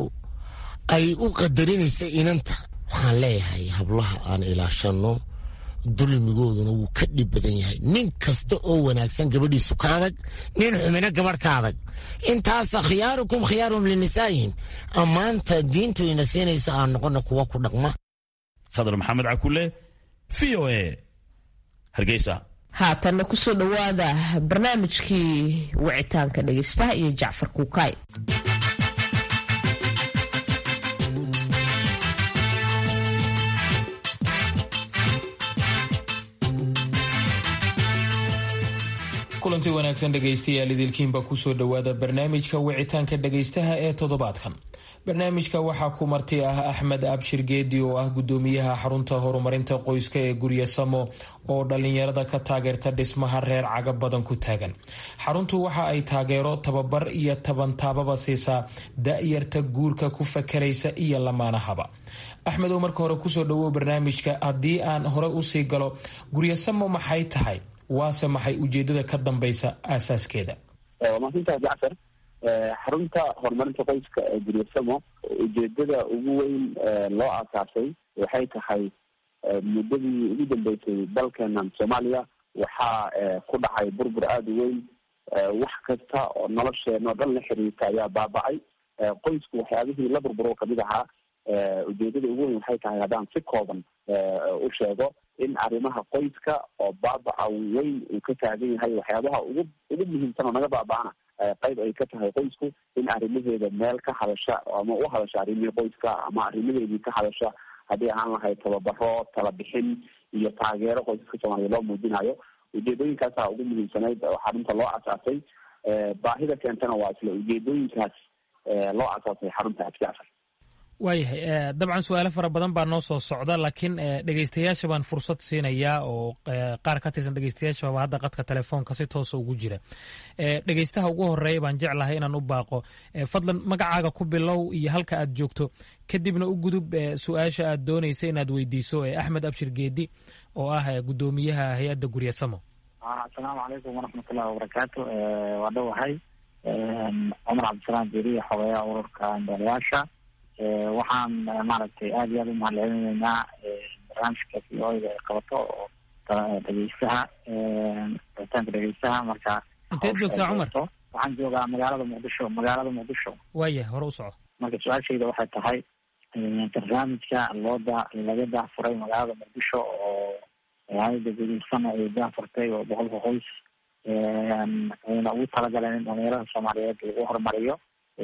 ay u qadarinaysa inanta waxaan leeyahay hablaha aan ilaashanno dulmigooduna wuu ka dhib badan yahay nin kasta oo wanaagsan gabadhiisu ka adag nin xumina gabadh ka adag intaasa khiyaarukum khiyaarum linisaa'ihim ammaanta diintu ina siinaysa aan noqona kuwa ku dhaqma khadar maxamed cakule v o a hargeysa haatanna kusoo dhowaada barnaamijkii wicitaanka dhegeystaha iyo jacfar kuukaay kulanti wanaagsan dhegaystayaal idilkiinba kusoo dhowaada barnaamijka wicitaanka dhegaystaha ee toddobaadkan barnaamijka waxaa ku marti ah axmed abshir geedi oo ah gudoomiyaha xarunta horumarinta qoyska ee gurya samo oo dhalinyarada ka taageerta dhismaha reer caga badan ku taagan xaruntu waxa ay taageero tababar iyo tabantaababa siisaa da-yarta guurka ku fakaraysa iyo lamaanahaba axmed oo marka hore kusoo dhawow barnaamijka haddii aan hore usii galo guryasamo maxay tahay waase maxay ujeedada ka dambeysa aasaaskeeda maasintaas jacfar xarunta horumarinta qoyska ee guryasamo ujeedada ugu weyn loo aasaasay waxay tahay muddadii ugu dambeysay dalkeenan soomaaliya waxaa ku dhacay burbur aada u weyn wax kasta oo nolosheena oo dhan la xiriirta ayaa baaba'ay qoysku waxyaabihii la burburo kamid ahaa ujeedada ugu weyn waxay tahay haddaan si kooban u sheego in arrimaha qoyska oo baabaca weyn uu ka taagan yahay waxyaabaha ugu ugu muhiimsan oo naga baaba'ana qayb ay ka tahay qoysku in arrimaheeda meel ka hadasha ama u hadasha arrimihii qoyska ama arrimaheedii ka hadasha haddii ahaan lahayd tababaro talabixin iyo taageero qoysaska soomaaliya loo muujinayo ujeedooyinkaasaa ugu muhiimsanayd oo xarunta loo asaasay baahida keentana waa isla ujeedooyinkaas loo asaasay xarunta abjacfar waayahay dabcan su-aalo fara badan baa noo soo socda laakiin dhegeystayaasha baan fursad siinayaa oo qaar ka tirsan dhegeystayaashaba hadda qadka telefoonka si toosa ugu jira dhegeystaha ugu horeeya baan jeclahay inaan u baaqo fadlan magacaaga ku bilow iyo halka aad joogto kadibna u gudub su-aasha aad doonaysa inaad weydiiso axmed abshir geedi oo ah guddoomiyaha hay-adda guryasamo asalaamu calaykum waraxmatullahi wabarakaatu waa dhowahay cumar cabdisalaam jeriya xogeeyaha ururka indhoolayaasha waxaan maaragtay aada iyo aada u mahadcelinaynaa barnaamijka v o da ay qabato oo dhegeystaha rabitaanka dhegeystaha marka inteed joogtaa cumar waxaan joogaa magaalada muqdisho magaalada muqdisho waaya hore u soco marka su-aashayda waxay tahay barnaamijka loo da laga daahfuray magaalada muqdisho oo hay-ada gudirsana ay daahfurtay oo boqolka qoys ayna ugu talagaleen in dhalinyarada soomaaliyeed lagu horumariyo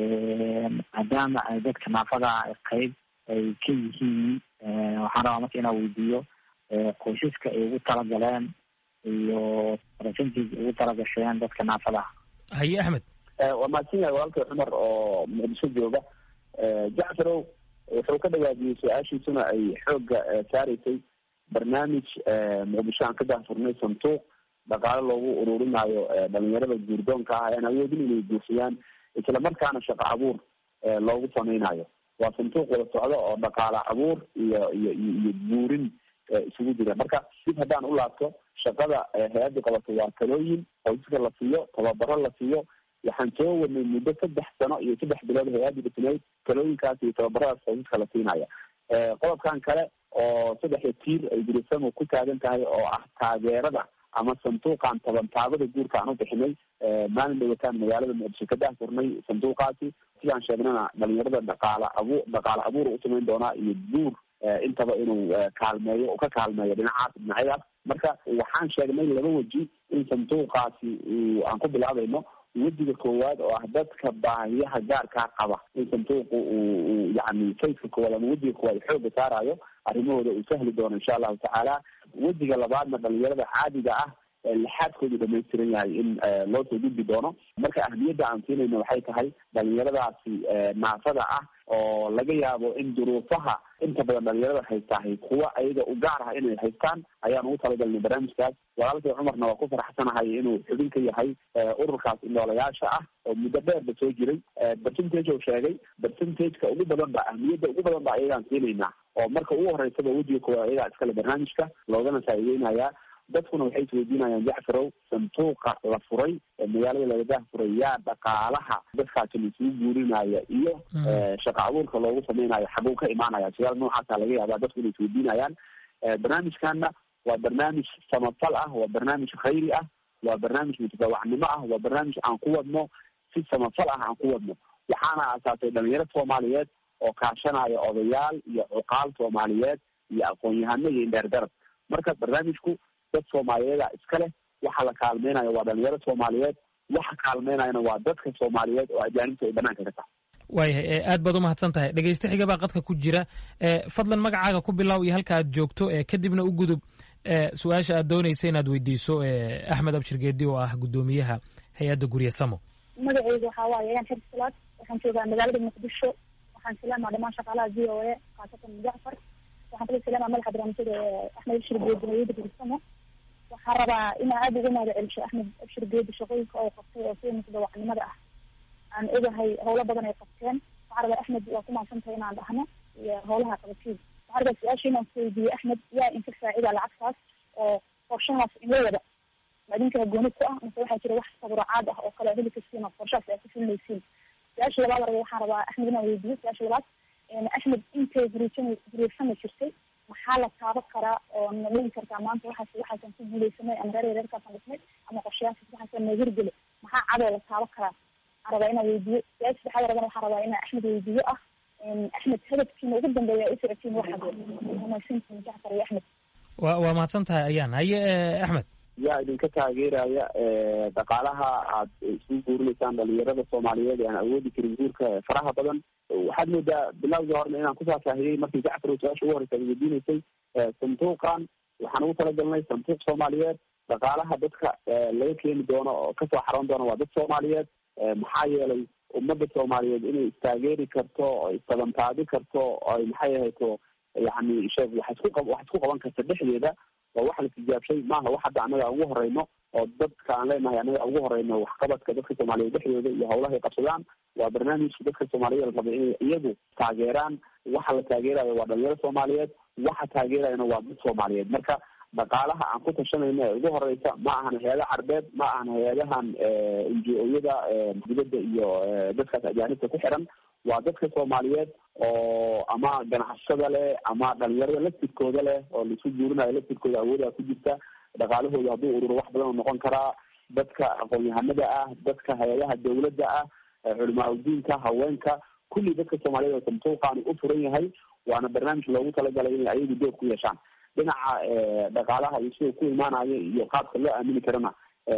maadaama ay dadka naafada qeyb ay ka yihiin waxaan rabaa marka inaa weydiiyo qoysaska ay ugu talagaleen iyo percentage ugu talagasheen dadka naafada haye axmed waa mahadsan yahay walaalkay cumar oo muqdisho jooga jacfarow wuxuu ka dhawaajiyey su-aashiisuna ay xoogga saareysay barnaamij muqdisho aan ka daahfurnay santuuq dhaqaale loogu ururinayo dhalinyarada guurdoonka ah aan awoodin inay guursadaan isla markaana shaqo abuur loogu samaynayo waa santuuq wada socdo oo dhaqaale abuur iyo iyo iyo buurin isugu jira marka dib haddaan u laabto shaqada hay-adda qabato waa talooyin qoysaska la siiyo tababaro la siiyo waxaan soo wadnay muddo saddex sano iyo saddex bilood hay-adda dhisnayd talooyinkaas iyo tababaradaas qoysaska la siinaya qodobkan kale oo saddexda tiir ay gurisamo ku taagan tahay oo ah taageerada ama sanduuqan tabantaabada guurka aan u bixinay maalin dhawataan magaalada muqdisho ka daahfurnay sanduuqaasi sidaan sheegnana dhalinyarada dhaqaala abu dhaqaale abuur u samayn doonaa iyo guur intaba inuu kaalmeeyo ka kaalmeeyo dhinacaas dhinacyadaas marka waxaan sheegnay laba weji in sanduuqaasi aan ku bilaabayno wejiga koowaad oo ah dadka baahiyaha gaarkaa qaba in sanduuqu uu yani fayska koowaad ama wejiga koowaad xooga saarayo arrimahooda uu sahli doono insha allahu tacaala wejiga labaadna dhalinyarada caadiga ah lixaadkoodu dhamaystiran yahay in loo soo gudbi doono marka ahmiyadda aan siinayna waxay tahay dhalinyaradaasi naafada ah oo laga yaabo in duruufaha inta badan dhalinyarada haystahay kuwa ayaga u gaar ah inay haystaan ayaan ugu talagalnay barnaamijkaas walaalkay cumarna waa ku faraxsanahay inuu xubin ka yahay ururkaas indhoolayaasha ah oo muddo dheerba soo jiray percentage oo sheegay percentageka ugu badan ba ahmiyadda ugu badan ba ayagaan siinaynaa oo marka ugu horeysaba wejiga koowaad ayagaa iskale barnaamijka loogana faa'iideynayaa dadkuna waxay isweydiinayaan jacfarow santuuqa la furay ee magaalada laga daahfuray yaa dhaqaalaha dadkaasi laisugu guurinaya iyo shaqa abuurka loogu samaynayo xaguu ka imaanaya su-aal noocaasa laga yaabaa dadku inay isweydiinayaan barnaamijkana waa barnaamij samafal ah waa barnaamij khayri ah waa barnaamij mutadawacnimo ah waa barnaamij aan ku wadno si samafal ah aan ku wadno waxaana aasaasay dhalinyaro soomaaliyeed oo kaashanaya odayaal iyo cuqaal soomaaliyeed iyo aqoon-yahano iyo indheerdarab marka barnaamijku dad soomaaliyeeda iska leh waxa la kaalmeynayo waa dhalinyaro soomaaliyeed waxa kaalmeynayana waa dadka soomaaliyeed oo ajaanibta ay banaanka ka tahay waayahay aad baad umahadsan tahay dhegeyste xiga baa qadka ku jira fadlan magacaaga ku bilow iyo halka aad joogto kadibna u gudub su-aasha aad doonaysa inaad weydiiso axmed abshir geedi oo ah guddoomiyaha hay-adda gurye samo magaceyga waxaa waaye ayaan xer salaad waxaan joogaa magaalada muqdisho waxaan salaamaa dhamaan shaqaalaha v o a khaasatan jacfar waxaan kala salaamaa madaxa barnaamijyada axmed abshir geedi hay-adda gurisamo waxaan rabaa inaa aada uga mahada celisho axmed abshir geedi shaqooyinka oo qabtay oo sida mutadawacnimada ah aan ogahay howlo badan ay qabteen waxaan rabaa axmed waa ku mahadsantahay inaan dhahno iyo howlaha qabatiin waxaan rabaa su-aasha inaan kuweydiiye axmed yaa inka faacida lacagtaas oo qorshahaas in la wada ma idinka gooni ku ah mase waxaa jira wax taburucaad ah oo kale heli karsiin oo qorshahaas aad ku fulinaysiin su-aasha labaad raba waxaan rabaa axmed inaan weydiiyo su-aasha labaad axmed intay huriisan huriirsana jirtay maxaa maxaa la taaban karaa oo na dhigi kartaa maanta waxaas waxaasan ku guuleysanay ama reer reerkaasan dhisnay ama qorshayaashaas waxaasan na hirgeli maxaa cadoo la taaban karaa waxaan rabaa inaan weydiiyo su-aal saddexaad rabana waxaan rabaa inaan axmed weydiiyo ah axmed hadafkiina ugu dambeeya u socotiin waxaad mahadsantihin jacfar iyo axmed wa waa mahadsan tahay ayaan haye axmed yaa idinka taageeraya dhaqaalaha aad isugu guurinaysaan dhalinyarada soomaaliyeed ee aan awoodi karin guurka faraha badan waxaad moodaa bilowgii horena inaan ku faahfaahiyey markii jacfar su-aasha ugu horeysa ad weydiinaysay sanduuqan waxaan ugu talagalnay sanduuq soomaaliyeed dhaqaalaha dadka laga keeni doono oo kasoo xaroon doona waa dad soomaaliyeed maxaa yeelay ummadda soomaaliyeed inay istaageeri karto oo istabantaabi karto oy maxay ahayto yani sheeg wax isku qa wax isku qaban karta dhexdeeda waa wax la tijaabshay maaha wax hadda annaga ugu horeyno oo dadka aan leenahay annaga ugu horeyno waxqabadka dadka soomaaliyeed dhexdooda iyo hawlaha ay qabsadaan waa barnaamijka dadka soomaaliyeed la raba inay iyagu taageeraan waxa la taageerayo waa dhalinyaro soomaaliyeed waxa taageerayana waa dad soomaaliyeed marka dhaqaalaha aan ku tashanayno ee ugu horeysa ma ahan hay-ada carbeed ma ahan hay-adahan ngo-yada dibadda iyo dadkaas ajaanibta ku xiran waa dadka soomaaliyeed oo ama ganacsada leh ama dhalinyarada laftirkooda leh oo laisu guurinayo laftirkooda awoodaa ku jirta dhaqaalahooda hadduu ururo wax badan oo noqon karaa dadka aqoon-yahanada ah dadka hay-adaha dawladda ah culimaa udiinka haweenka kulli dadka soomaaliyeed oo santuuqaani u furan yahay waana barnaamij loogu talagalay inay ayagu door ku yeeshaan dhinaca dhaqaalaha iyo sida ku imaanayo iyo qaabka loo aamini karana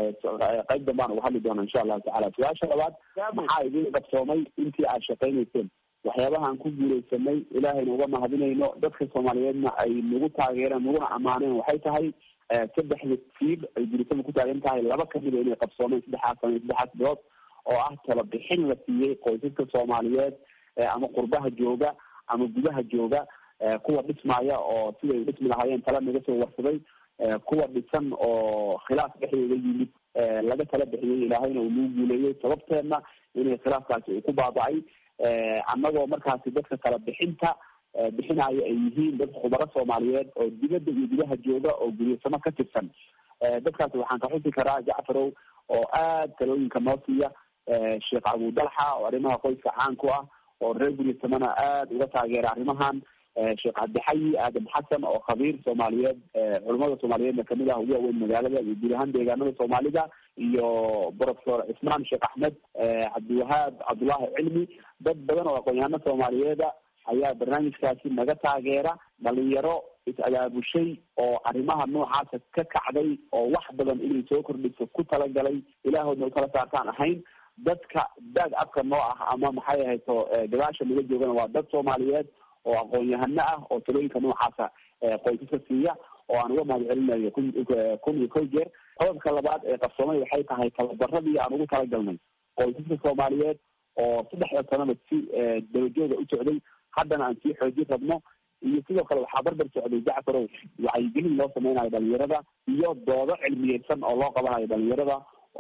qayb dambaan uga hadli doona insha allahu tacala su-aasha labaad maxaa idin qabsoomay intii aad shaqaynayseen waxyaabahaan ku guuleysanay ilaahayna uga mahadinayno dadka soomaaliyeedna ay nagu taageereen naguna ammaaneen waxay tahay saddexda fiil ay guulisada ku taagan tahay laba kamida inay qabsoomeen saddexaas sano saddexaas bilood oo ah talabixin la siiyey qoysaska soomaaliyeed ama qurbaha jooga ama gudaha jooga kuwa dhismaya oo siday u dhismi lahaayeen tala naga soo warsaday kuwa dhisan oo khilaaf dhexdooda yimid laga tala bixiyey ilaahayna uu nagu guuleeyey sababteedna inay khilaafkaasi uu ku baaba'ay annagoo markaasi dadka kala bixinta bixinayo ay yihiin dad khubaro soomaaliyeed oo dibadda iyo gudaha jooga oo guryasamo ka tirsan dadkaasi waxaan ka xusi karaa jacfarow oo aad talooyinka noo siiya sheekh abudalxa oo arrimaha qoyska caan ku ah oo reer guryasamona aada uga taageera arrimahan sheekh cabdixayi aadam xasan oo khabiir soomaaliyeed culamada soomaaliyeedna kamid ah ugu waaweyn magaalada iyo guud ahaan deegaanada soomaalida iyo professor cismaan sheekh axmed cabdiwahaab cabdullaahi cilmi dad badan oo aqoon-yahano soomaaliyeeda ayaa barnaamijkaasi naga taageera dhalinyaro is-abaabushay oo arrimaha noocaasa ka kacday oo wax badan inay soo kordhiso ku talagalay ilaahoodna utala saartaan ahayn dadka daag afka noo ah ama maxay ahayto gadaasha naga joogana waa dad soomaaliyeed oo aqoon-yahano ah oo talooyinka noocaasa qoysaska siiya oo aan uga mahad celinayo kun iyo kow jeer qodobka labaad ee qabsoomay waxay tahay tababaradii aan ugu talagalnay qoysaska soomaaliyeed oo saddexda sanaba si dabajooga u socday haddana aan sii xoojin rabno iyo sidoo kale waxaa barbar socday jacfarow wacyigelin loo sameynayo dhalinyarada iyo doodo cilmiyeysan oo loo qabanayo dhalinyarada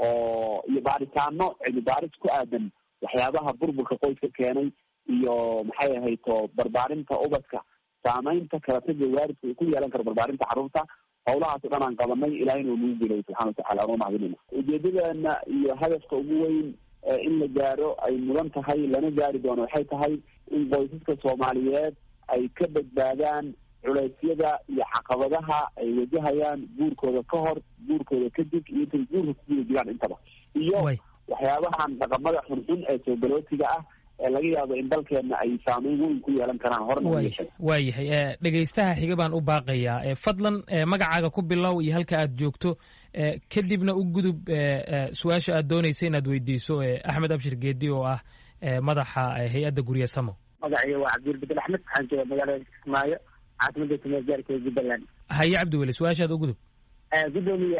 oo iyo baaritaano cilmi baaris ku aadan waxyaabaha burburka qoyska keenay iyo maxay ahayto barbaarinta ubadka saameynta kala taga waalidka uu ku yeelan karo barbaarinta carruurta hawlahaas o dhan aan qabanay ilahayna uu nagu guulayay subxana watacala anoo mahadinayna ujeedadeena iyo hadafka ugu weyn in la gaaro ay mudan tahay lana gaari doono waxay tahay in qoysaska soomaaliyeed ay ka badbaadaan culeysyada iyo caqabadaha ay wajahayaan guurkooda ka hor guurkooda kadib iyo intay guurka ku guda jiraan intaba iyo waxyaabahan dhaqamada xunxun ee soogalootiga ah ee laga yaabo in dalkeena ay saameyn weyn ku yeelan karaan horna waayahay dhegaystaha xiga baan u baaqayaa fadlan magacaaga ku bilow iyo halka aad joogto kadibna u gudub su-aasha aad doonaysa inaad weydiiso axmed abshir geedi oo ah madaxa hay-adda gurya samo magacayga waa cabdiwel bedel axmed waxaan jooga magaalada kismaayo caasimada tumeer gaarka jubbaland haye cabdiweli su-aashaad u gudub gudoomiye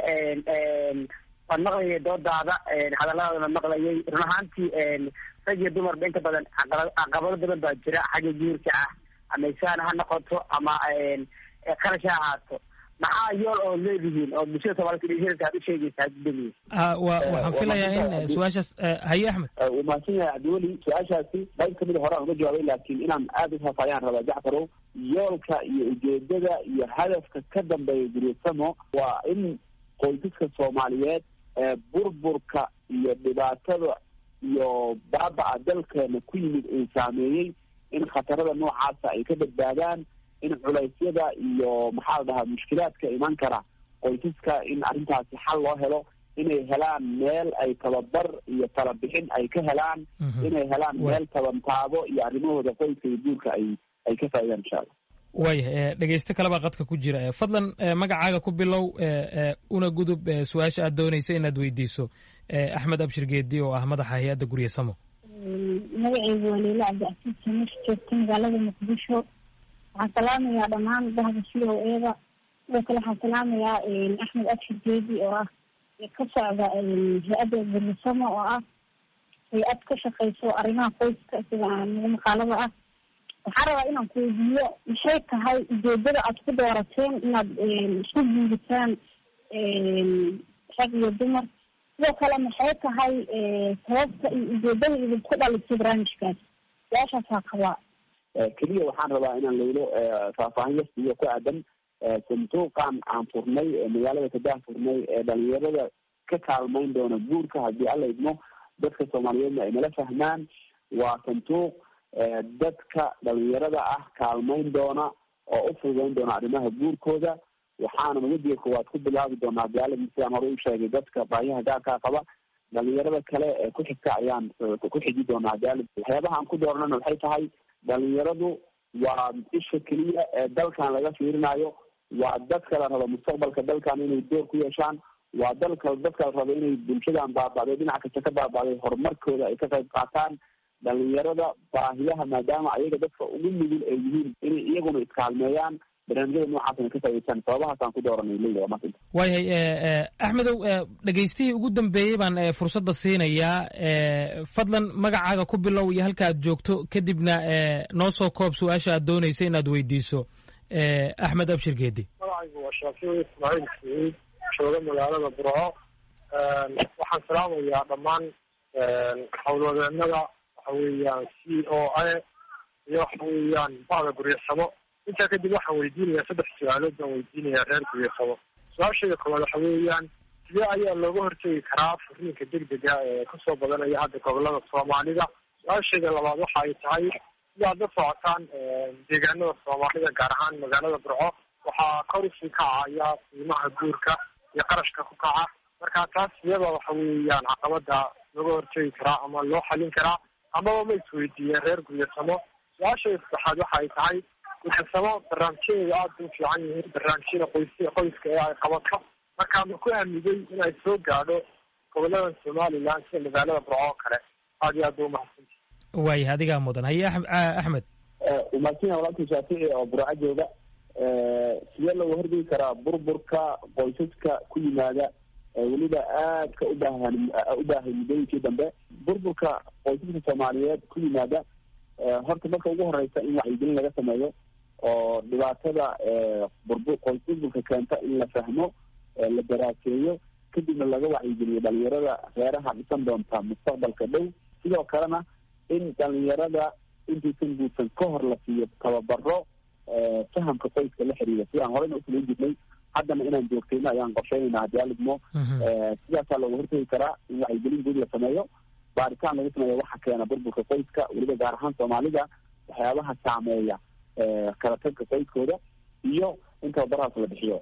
waan maqlayay doodaada hadalladaadana maqlayay run ahaantii rag iyo dumarba inta badan caqabado badan baa jira xagga guurka ah ama isaan ha noqoto ama qarash ha ahaato maxaa yool oo leedihiin oo bulshada soomaalida aad u sheegaysaa gudoomiye wa waxaan filayaa in su-aashaas haye axmed wuu mahadsan yahay cabdiweli su-aashaasi qayb kamid a hore aan uga jawaabay laakiin inaan aada ufaafayaan rabaa jacfarow yoolka iyo ujeedada iyo hadafka ka dambeeya guryasamo waa in qoysaska soomaaliyeed burburka iyo dhibaatada iyo baaba-a dalkeena ku yimid uu saameeyey in khatarada noocaasa ay ka badbaadaan in culeysyada iyo maxaa la dhahaa mushkilaadka iman kara qoysaska in arrintaasi xal loo helo inay helaan meel ay tababar iyo talabixin ay ka helaan inay helaan meel tabantaabo iyo arrimahooda qoyska iyo guurka ay ay ka faaidaan insha allah waayah dhegeysto kalebaa qadka ku jira fadlan magacaaga ku bilow una gudub su-aasha aad doonaysa inaad weydiiso axmed abshir geedi oo ah madaxa hay-adda gurye samo magaceygu waa leila cabdicasiis samis joogta magaalada muqdisho waxaan salaamayaa dhammaan bahda c o eda sidoo kale waxaan salaamayaa axmed abshir geedi oo ah ka socda hay-adda guryasamo oo ah hay-ad ka shaqeyso arrimaha qoyska sida nagu maqaalada ah waxaan rabaa inaan ku weydiiyo maxay tahay ujeedada aad ku doorateen inaad isku guuritaan rag iyo dumar sidoo kale maxay tahay sababta iyo ujeedada idinku dhalisay barnaamijkaas su-aashaasaa qabaa keliya waxaan rabaa inaan laylo faahfaahin yasiyo ku aadan sanduuqan aan furnay magaalada kadah furnay ee dhalinyarada ka kaalmayn doona guurka haddii alla idmo dadka soomaaliyeedna ay nala fahmaan waa sanduuq dadka dhalinyarada ah kaalmayn doona oo u fududeyn doona arrimaha guurkooda waxaanan wediga koowaad ku bilaabi doonaa gaaladi sidaan hore u sheegay dadka baahiyaha gaarkaa qaba dhalinyarada kale ee ku xigta ayaan ku xiji doonaa gaalid waxyaabaha aan ku dooranana waxay tahay dhalinyaradu waa isha keliya ee dalkan laga fiirinayo waa dadka la rabo mustaqbalka dalkan inay door ku yeeshaan waa dalka dadka la rabo inay bulshadan baaba'day dhinac kasta ka baaba'day horumarkooda ay ka qayb qaataan dhalinyarada baahiyaha maadaama ayaga dadka ugu nugul ay yihiin inay iyaguna iskaalmeeyaan barnaamijyada noocaasna ka faa'idaystaan sababahaasaan ku dooranay leyla waa maasanta waayahay axmedow dhegeystihii ugu dambeeyey baan fursadda siinayaa fadlan magacaaga ku bilow iyo halka aad joogto kadibna noo soo koob su-aasha aad doonaysa inaad weydiiso axmed abshir geedi magacaygu waa shaafici ismaaciil saciid jooga magaalada burco waxaan salaamayaa dhammaan howlwadeenada waxa weeyaan c o a iyo waxa weeyaan bahda guryasamo intaa kadib waxaan weydiinayaa saddex su-aalood baan weydiinayaa reer guryasamo su-aashayda koowaad waxa weeyaan sidee ayaa looga hortegi karaa furiinka degdega ee kasoo badanaya hadda gobolada soomaalida su-aashayda labaad waxa ay tahay sidaad la socotaan deegaanada soomaalida gaar ahaan magaalada burco waxaa kor usii kacaya qiimaha guurka iyo qarashka ku kaca marka taas iyada waxa weeyaan caqabada looga hortegi karaa ama loo xalin karaa amaba ma isweydiiyeen reer guryasamo su-aashayda saddexaad waxa ay tahay guryasamo barnaamijyadeeda aada u fiican yihiin barnaamijyada qoys qoyska ee ay qabato marka ma ku aamigay inay soo gaadho gobolada somaliland sida magaalada burco oo kale aad iyo aad ba umahadsanti waayah adigaa mudan haye axmed umaadsinya walaalkii shaafici oo burco jooga sidee looga horgegi karaa burburka qoysaska ku yimaada weliba aadka ubaahan u baahay muddooyinkii dambe burburka qoysaska soomaaliyeed ku yimaada horta marka ugu horeysa in wacyigelin laga sameeyo oo dhibaatada burbu qoys burburka keenta in la fahmo la daraaseeyo kadibna laga wacyigeliyo dhalinyarada reeraha dhisan doonta mustaqbalka dhow sidoo kalena in dhalinyarada intaysan guursan ka hor la siiyo tababaro fahamka qoyska la xiriira sidaan horeyna usamayn jirnay haddana inaan joogtayno ayaan qorsheynayna haddii alidmo sidaasaa looga hortegi karaa in wacyigelin guud la sameeyo baaritaan lagu sameeyo waxa keena burburka qoyska weliba gaar ahaan soomaalida waxyaabaha saameeya kala tagka qoyskooda iyo in tababarahaas la bixiyo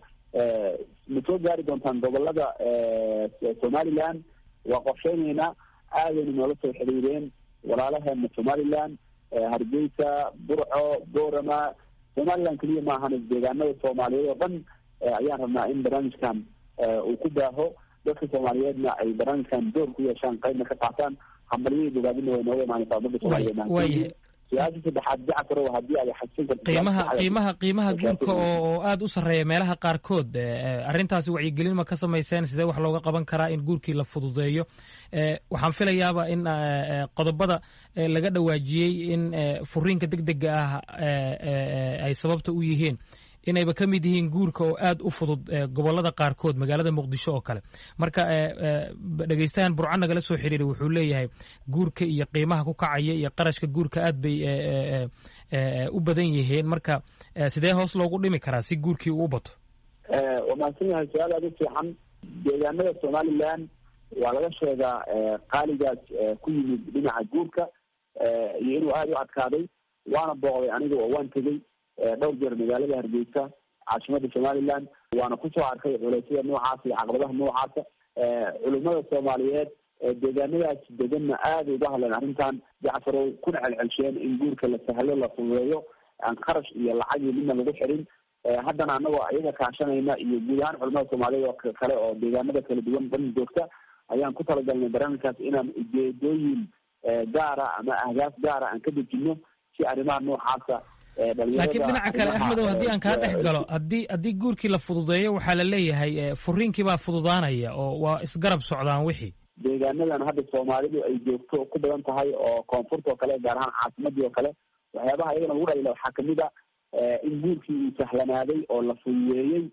ma soo gaari doontaan gobolada somaliland waa qorsheyneynaa aadayna noola soo xiriireen walaalaheena somaliland hargeysa burco boorama somaliland keliya maahan deegaanada soomaaliyeed oo dhan ayaan rabnaa in barnaamijkan uu ku baaho dadka soomaaliyeedna ay barnaamijkan door ku yeeshaan qaybna ka qaataan hambalyadii bogaadina way nooga imaanaysaa umada soomaaliyeed su-aasha saddexaad jacfarow haddii ay xasin karto qiimaha qiimaha qiimaha guurka oo oo aada u sarreeya meelaha qaarkood arrintaasi wacyigelin ma ka samayseen sidee wax looga qaban karaa in guurkii la fududeeyo waxaan filayaaba in qodobada laga dhawaajiyey in furiinka deg dega ah ay sababta u yihiin inayba ka mid yihiin guurka oo aada u fudud gobolada qaarkood magaalada muqdisho oo kale marka dhegeystahan burco nagala soo xiriiray wuxuu leeyahay guurka iyo qiimaha ku kacaya iyo qarashka guurka aad bay u badan yihiin marka sidee hoos loogu dhimi karaa si guurkii uu u bato waa mahadsan yahay su-aal aada u fiican deegaanada somaliland waa laga sheegaa qaaligaas ku yimid dhinaca guurka iyo inuu aada u adkaaday waana booqday aniga oo waan tegey dhowr jeer magaalada hargeysa caasimada somaliland waana kusoo arkay culeysyada noocaasa iyo caqabadaha noocaasa culimada soomaaliyeed deegaanadaas deganna aada uga hadleen arrintan jacfarow kuna celcelsheen in guurka la sahlo la fududeeyo aan kharash iyo lacag iyo midna lagu xirin haddana anagoo iyaga kaashanayna iyo guud ahaan culimada soomaaliyeed oo kale oo deegaanada kala duwan dhan joogta ayaan ku talagalnay barnaamijkaas inaan ujeedooyin gaara ama ahdaaf gaara aan ka dejino si arrimaha noocaasa laakiin dhinaca kale axmedow haddii aan kaa dhex galo haddii haddii guurkii la fududeeyo waxaa la leeyahay furiinkii baa fududaanaya oo waa isgarab socdaan wixii deegaanadan hadda soomaalidu ay joogto ku badan tahay oo koonfurta oo kale gaar ahaan caasimadii oo kale waxyaabaha iyagana ugu dhalila waxaa kamid a in guurkii uu sahlanaaday oo la fududeeyey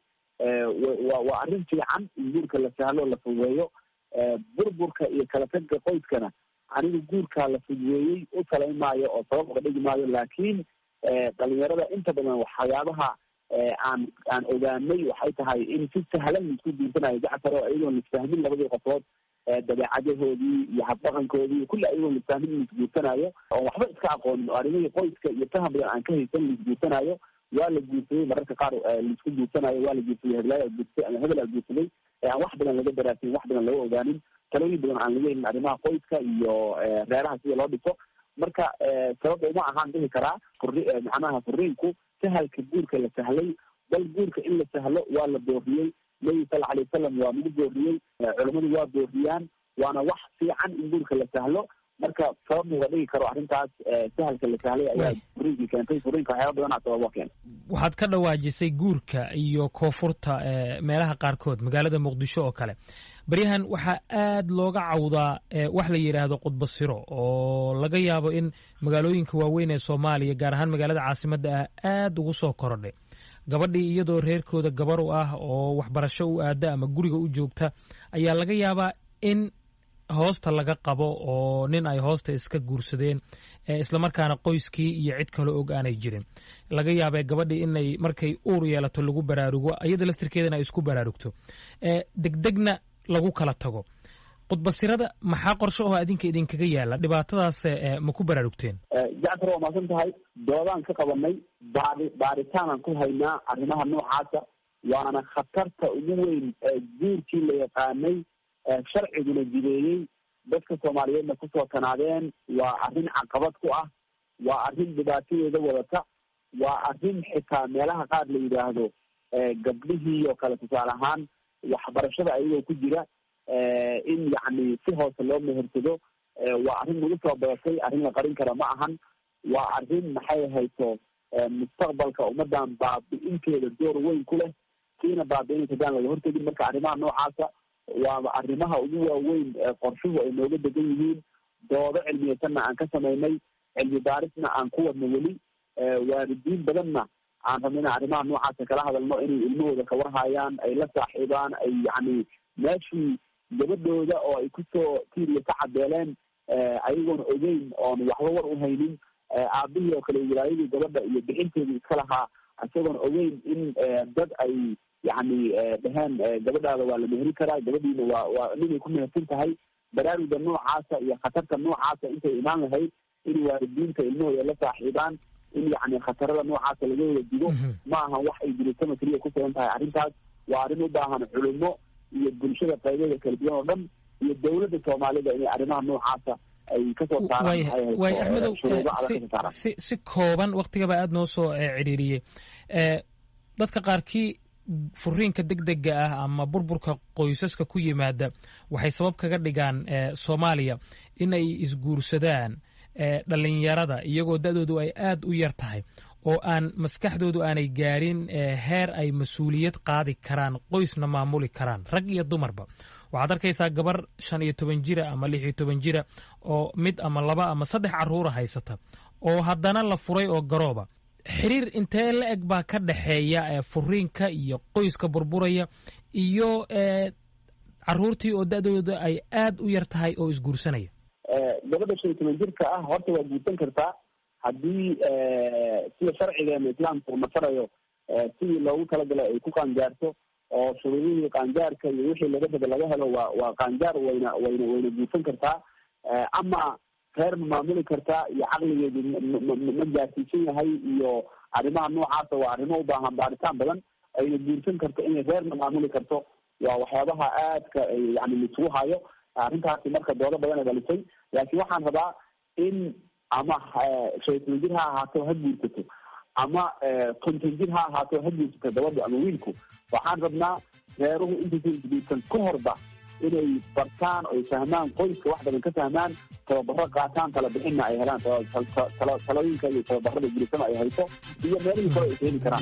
wa waa arrin fiican in guurka la sahlo la fududeeyo burburka iyo kala tagga qoyskana anigu guurkaa la fududeeyey u talayn maayo oo sabab uga dhigi maayo laakiin dhalinyarada inta badan waxyaabaha aan aan ogaanay waxay tahay in si sahlan laisku guursanayo jacfar oo iyagoon lisfahmin labadii qofood dabeecadahoodii iyo habdhaqankoodii kulli ayagoon lisfahmin in laisguursanayo oon waxba iska aqoonin oo arrimihii qoyska iyo faham badan aan ka haysan laisguursanayo waa la guursaday mararka qaar laisku guursanayo waa la guursaday heblaaya guursatay ama hebel aa guursaday aan wax badan laga daraasin wax badan laga ogaanin talooyin badan aan laga helin arrimaha qoyska iyo reeraha sida loo dhiso marka sababta uma ahaan dhihi karaa furi macnaha furiinku sahalka guurka la sahlay bal guurka in la sahlo waa la booriyey nabi sala alay wasalam waa nagu booriyey culamadu waa booriyaan waana wax fiican in guurka la sahlo marka sabab muga dhigi karo arrintaas sahalka la sahlay ayaa furiinkii keentay furiinka waxyaaba badanaa sababa keena waxaad ka dhawaajisay guurka iyo koonfurta meelaha qaarkood magaalada muqdisho oo kale baryahan waxaa aad looga cawdaa wax la yidhaahdo qudbasiro oo laga yaabo in magaalooyinka waaweyn ee soomaaliya gaar ahaan magaalada caasimadda ah aad ugu soo korodhay gabadhii iyadoo reerkooda gabar u ah oo waxbarasho u aada ama guriga u joogta ayaa laga yaabaa in hoosta laga qabo oo nin ay hoosta iska guursadeen islamarkaana qoyskii iyo cid kale og aanay jirin laga yaabee gabadhii inay markay uur yeelato lagu baraarugo iyada laftirkeedana ay isku baraarugto degdegna lagu kala tago qudbasirada maxaa qorshe oo adinka idinkaga yaala dhibaatadaas ma ku baraarugteen jacfar waa maasan tahay doodaan ka qabanay baari baaritaanaan ku haynaa arrimaha noocaasa waana khatarta ugu weyn guurkii la yaqaanay sharciguna jideeyey dadka soomaaliyeedna kusoo tanaadeen waa arrin caqabad ku ah waa arrin dhibaatadeeda wadata waa arrin xitaa meelaha qaar la yidhaahdo gabdhihii oo kale tusaale ahaan waxbarashada ayagoo ku jira in yacni si hoose loo mehersado waa arrin nagu soo badatay arrin la qarin kara ma ahan waa arrin maxay hayso mustaqbalka ummadan baabi-inteeda door weyn ku leh kiina baabi-inaysa hadaan laga hortegin marka arrimaha noocaasa waa arrimaha ugu waaweyn qorshuhu ay nooga degan yihiin doodo cilmiyeysanna aan ka samaynay cilmi baarisna aan ku wadno weli waalidiin badanna aan rabno ina arrimaha noocaasa kala hadalno inay ilmahooda kawarhayaan ay la saaxiibaan ay yacni meeshii gabadhooda oo ay kusoo tiiriya ka cadeeleen ayagoon ogeyn oon waxba war u haynin aabihii oo kale wilaayadii gabadha iyo bixinteedii iska lahaa isagoon ogeyn in dad ay yacni dheheen gabadhaada waa la meheri karaa gabadhiina waa waa ninay ku mehersan tahay baraaruga noocaasa iyo khatarta noocaasa intay imaan lahayd in waalidiinta ilmahooda la saaxiibaan in yacni khatarada noocaasa laga wada digo ma ahan wax ay dirisama keliya ku sugan tahay arrintaas waa arrin u baahan culimo iyo bulshada qaybeeda kala duwan oo dhan iyo dowladda soomaalida inay arrimaha noocaasa ay kasoo waay axmedow si si kooban waktigaba aada noo soo cidhiiriyey dadka qaarkii furiinka degdega ah ama burburka qoysaska ku yimaada waxay sabab kaga dhigaan soomaaliya in ay isguursadaan dhalinyarada iyagoo da-doodu ay aad u yar tahay oo aan maskaxdoodu aanay gaarin heer ay mas-uuliyad qaadi karaan qoysna maamuli karaan rag iyo dumarba waxaad arkaysaa gabar shan iyo toban jira ama lix iyo toban jira oo mid ama laba ama saddex caruura haysata oo haddana la furay oo garooba xiriir intee la eg baa ka dhexeeya furiinka iyo qoyska burburaya iyo caruurtii oo da-dooda ay aad u yar tahay oo isguursanaya gabadha shan iyo toban jirka ah horta waa guursan kartaa haddii sida sharcigeena islaamka uu nafarayo sidii loogu talagalay ay ku qaangaarto oo shuruudihii qaangaarka iyo wixii laga raba laga helo waa waa qaangaar wayna wayna wayna guursan kartaa ama reer ma maamuli kartaa iyo caqligeedu ma gaarsiisan yahay iyo arrimaha noocaasa waa arrimo u baahan baaritaan badan ayna guursan karto inay reerna maamuli karto waa waxyaabaha aadka yani laisugu hayo arrintaasi marka doodo badan ay dhalisay laakiin waxaan rabaa in ama shaytan jir ha ahaato ha guursato ama konton jir ha ahaato ha guursato gabadhu ama wiilku waxaan rabnaa reeruhu intaysan isguursan ka horba inay bartaan oy fahmaan qoyska wax badan ka fahmaan tababaro qaataan tala bixinna ay helaan talooyinka iyo tababarada guursama ay hayso iyo meelihii kale ay keeni karaan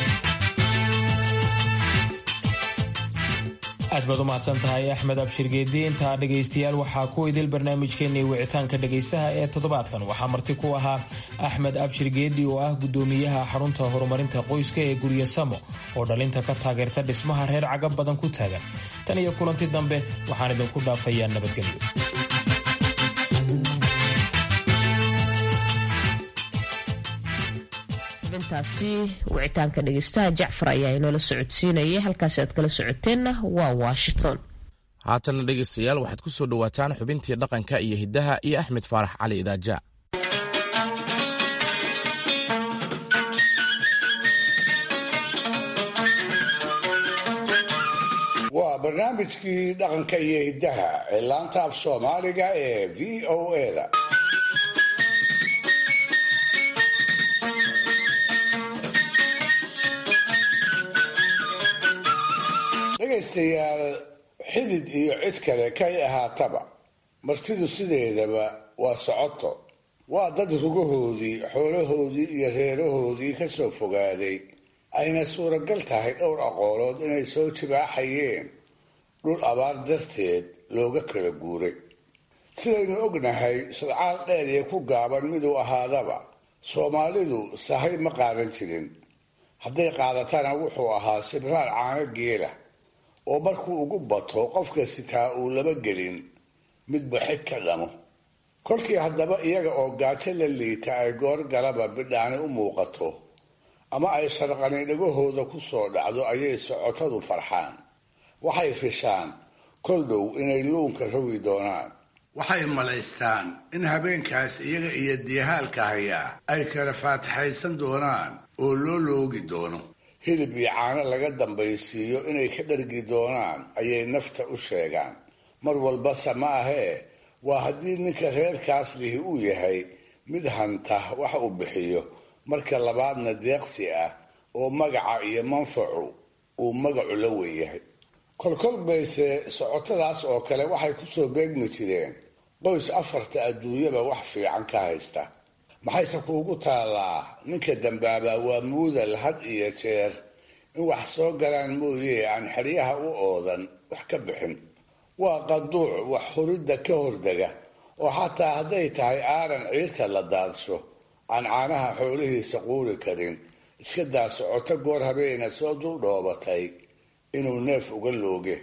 aad baad u mahadsan tahay axmed abshir geedi intaa dhegaystayaal waxaa ku idil barnaamijkeennii wicitaanka dhegaystaha ee toddobaadkan waxaa marti ku ahaa axmed abshir geedi oo ah gudoomiyaha xarunta horumarinta qoyska ee guryo samo oo dhalinta ka taageerta dhismaha reer cagab badan ku taagan tan iyo kulanti dambe waxaan idinku dhaafayaa nabadgelyo intaasi wicitaanka dhegeystaha jacfar ayaa inoola socodsiinayay halkaasi aad kala socoteenna waa washington haatana dhegaystayaal waxaad ku soo dhowaataan xubintii dhaqanka iyo hiddaha iyo axmed faarax cali idaaja waa barnaamijkii dhaqanka iyo hiddaha ee laanta af soomaaliga ee v o eda dhegaystayaal xidid iyo cid kale kay ahaataba martidu sideedaba waa socoto waa dad rugahoodii xoolahoodii iyo reerahoodii ka soo fogaaday ayna suuragal tahay dhowr aqoolood inay soo jibaaxayeen dhul abaar darteed looga kala guuray sidaynu ognahay sodcaal dheer iyo ku gaaban miduu ahaadaba soomaalidu sahay ma qaadan jirin hadday qaadatana wuxuu ahaa sibraar caano geela oo markuu ugu bato qofka sitaa uu laba gelin midba xig ka dhamo kolkii haddaba iyaga oo gaajo la liita ay goor galaba bidhaani u muuqato ama ay sharqani dhagahooda ku soo dhacdo ayay socotadu farxaan waxay fishaan kol dhow inay luunka rogi doonaan waxay malaystaan in habeenkaas iyaga iyo diyahaalka hayaa ay kala faataxaysan doonaan oo loo loogi doono hilib iyo caano laga dambaysiiyo inay ka dhargi doonaan ayay nafta u sheegaan mar walbase ma ahee waa haddii ninka reerkaas lihi uu yahay mid hanta wax uu bixiyo marka labaadna deeqsi ah oo magaca iyo manfacu uu magacu la weeyahay kolkol bayse socotadaas oo kale waxay kusoo beegmi jireen qoys afarta adduunyaba wax fiican ka haysta maxayse kuugu taallaa ninka dambaabaa waa muudal had iyo jeer in wax soo galaan mooye aan xeryaha u oodan wax ka bixin waa qaduuc wax huridda ka hordega oo xataa hadday tahay aaran ciirta la daadsho aan caanaha xoolihiisa quuri karin iska daa socoto goor habeena soo dul dhoobatay inuu neef uga looge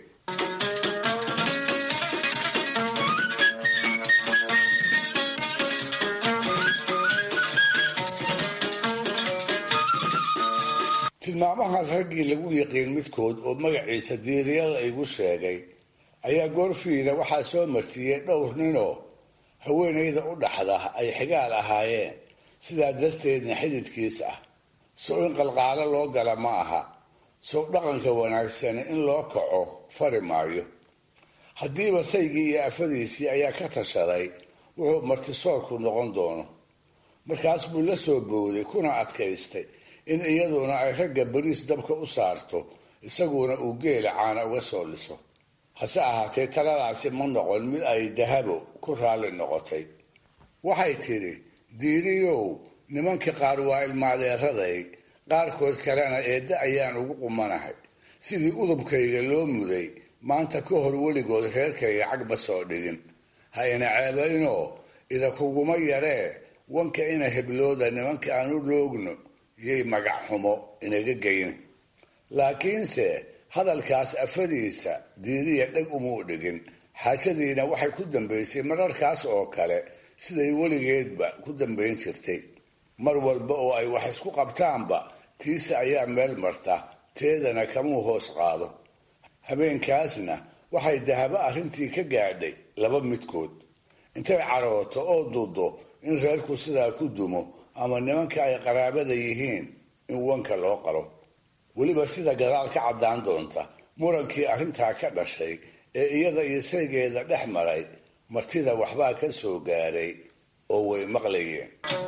tilmaamahaas raggii lagu yiqiin midkood oo magaciisa diiriyada igu sheegay ayaa goorfiida waxaa soo martiyey dhowr ninoo haweenayda u dhaxda ay xigaal ahaayeen sidaa darteedna xididkiis ah sow in qalqaalo loo gala ma aha sow dhaqanka wanaagsani in loo kaco fari maayo haddiiba saygii iyo afadiisii ayaa ka tashaday wuxuu martisoorku noqon doono markaas buu la soo bowday kuna adkaystay in iyaduna ay ragga bariis dabka u saarto isaguna uu geela caana uga soo liso hase ahaatee taladaasi ma noqon mid ay dahabo ku raalli noqotay waxay tidhi diiriyow nimanka qaar waa ilmaadeeraday qaarkood kalena eedda ayaan ugu qumanahay sidii udubkayga loo muday maanta ka hor weligood reerkayga cagba soo dhigin ha ina ceebaynoo idakuguma yaree wanka ina heblooda nimanka aan u loogno yay magac xumo inaga geyna laakiinse hadalkaas afadiisa diiriya dheg umuu dhigin xaajadiina waxay ku dambaysay mararkaas oo kale siday weligeedba ku dambayn jirtay mar walba oo ay wax isku qabtaanba tiisa ayaa meel marta teedana kamuu hoos qaado habeenkaasna waxay dahabo arrintii ka gaadhay laba midkood intay carooto oo dudo in reerku sidaa ku dumo ama nimanka ay qaraabada yihiin in wanka loo qalo weliba sida gadaal ka caddaan doonta murankii arrintaa ka dhashay ee iyada iyo saygeeda dhex maray martida waxbaa ka soo gaaray oo way maqlayeen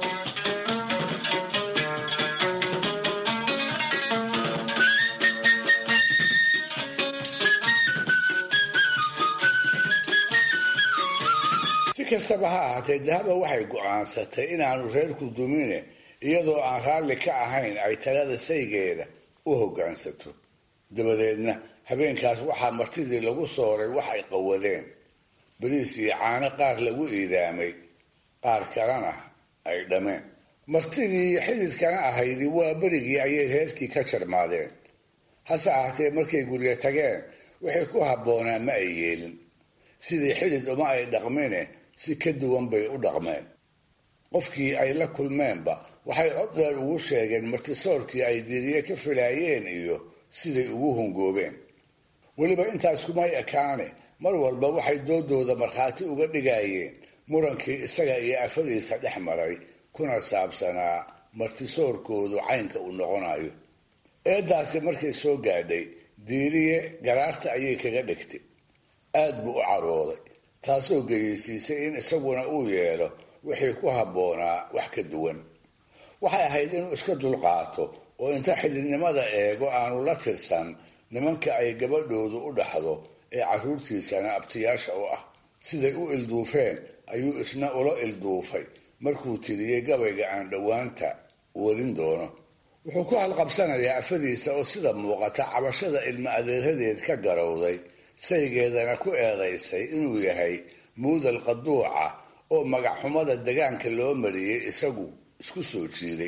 si kastaba ha ahaatee dahaba waxay go'aansatay inaanu reerku dumine iyadoo aan raalli ka ahayn ay talada saygeeda u hoggaansato dabadeedna habeenkaas waxaa martidii lagu sooray wax ay qawadeen bariis iyo caano qaar lagu iidaamay qaar kalena ay dhameen martidii xididkana ahaydi waa berigii ayay reerkii ka jarmaadeen hase ahaatee markay guryo tageen waxay ku habboonaa ma ay yeelin sidii xidid uma ay dhaqmine si ka duwan bay u dhaqmeen qofkii ay la kulmeenba waxay cod dheer ugu sheegeen martisoorkii ay diriye ka filaayeen iyo siday ugu hungoobeen weliba intaas kumay ekaane mar walba waxay doodooda markhaati uga dhigayeen murankii isaga iyo afadiisa dhex maray kuna saabsanaa martisoorkoodu caynka uu noqonayo eedaasi markay soo gaadhay diiriye garaarta ayay kaga dhigtay aad buu u carooday taasoo geyeysiisay in isaguna uu yeelo wixii ku habboonaa wax ka duwan waxay ahayd inuu iska dulqaato oo inta xididnimada eego aanu la tirsan nimanka ay gabadhoodu u dhaxdo ee carruurtiisana abtiyaasha u ah siday u ilduufeen ayuu isna ula ilduufay markuu tiriyey gabayga aan dhowaanta warin doono wuxuu ku halqabsanayaa afadiisa oo sida muuqata cabashada ilmo adeeradeed ka garowday saygeedana ku eedaysay inuu yahay muudal qaduuca oo magacxumada degaanka loo mariyey isagu isku soo jiiday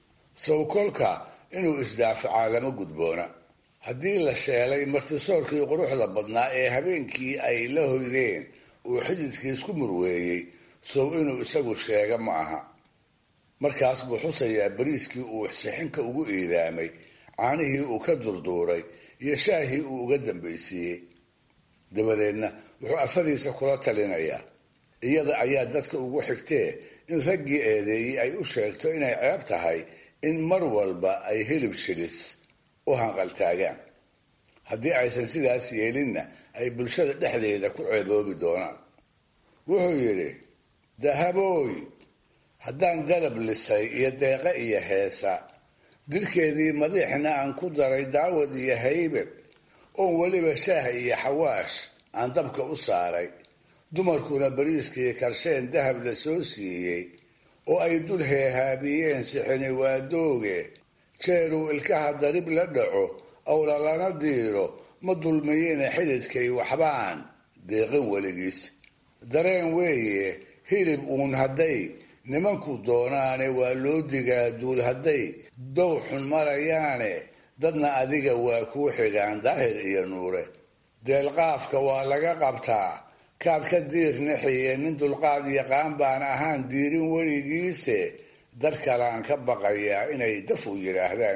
sawkolka inuu isdaafacaa lama gudboona haddii la sheelay martisoorkii quruxda badnaa ee habeenkii ay la hoydeen uu xididkii isku murweeyey sow inuu isagu sheega ma aha markaas buu xusayaa bariiskii uu sixinka ugu iidaamay caanihii uu ka durduuray iyo shaahii uu uga dambaysiiyey dabadeedna wuxuu afadiisa kula talinayaa iyada ayaa dadka ugu xigtee in raggii eedeeyey ay u sheegto inay ceeb tahay in mar walba ay hilib shilis u hanqaltaagaan haddii aysan sidaas yeelinna ay bulshada dhexdeeda ku ceeboobi doonaan wuxuu yidhi dahabooy haddaan dalab lisay iyo deeqe iyo heesa dirkeedii madiixna aan ku daray daawad iyo haybad oon weliba shaah iyo xawaash aan dabka u saaray dumarkuna bariiskii karsheen dahab la soo siiyey oo ay dul heehaabiyeen sixini waadooge jeeruu ilkaha darib la dhaco awla lana diiro ma dulmiyina xididkay waxbaan deeqin weligiis dareen weeye hilib uun hadday nimanku doonaane waa loo digaa duul hadday dow xun marayaane dadna adiga waa kuu xigaan daahir iyo nuure deelqaafka waa laga qabtaa kaad ka diir nixiye nin dulqaad yaqaan baan ahaan diirin weligiise dad kalaan ka baqayaa inay daf u yidhaahdaan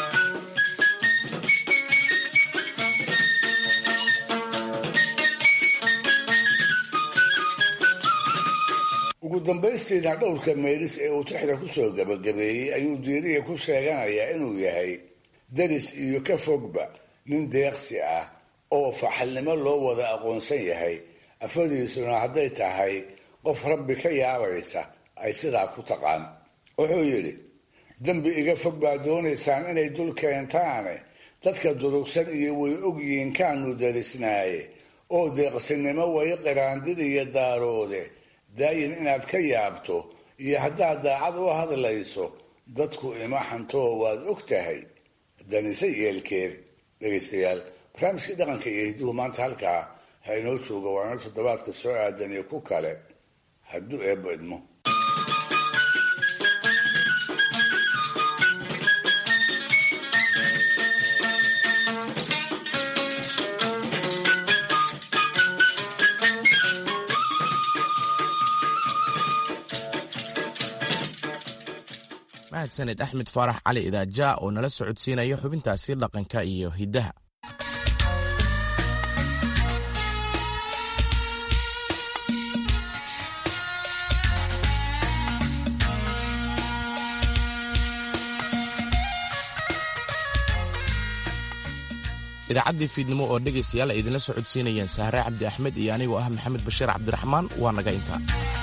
ugu dambaystiina dhowrka meelis ee uu tixda kusoo gabagabeeyey ayuu diiriya ku sheeganayaa inuu yahay daris iyo ka fogba nin deeqsi ah oo faxalnimo loo wada aqoonsan yahay afadiisuna hadday tahay qof rabbi ka yaabaysa ay sidaa ku taqaan wuxuu yidhi dembi iga fog baa doonaysaan inay dul keentaane dadka durugsan iyo way ogyihiin kaanu darisnaaye oo deeqsinimo way qiraandid iyo daaroode daayin inaad ka yaabto iyo haddaad daacad u hadlayso dadku ima xantoo waad og tahay danise yeelkeed dhegaystayaal barnaamijkii dhaqanka iyo hidduhu maanta halkaa ha inoo jooga waana toddobaadka soo aadan iyo ku kale hadduu eebbo idmo mahadsaned axmed faarax cali idaaja oo nala socodsiinaya xubintaasi dhaqanka iyo hiddaha idaacaddii fiidnimo oo dhegaystayaal ay idinla soo codsiinayeen sahre cabdi axmed iyo anigoo ah maxamed bashiir cabdiraxmaan waa naga intaa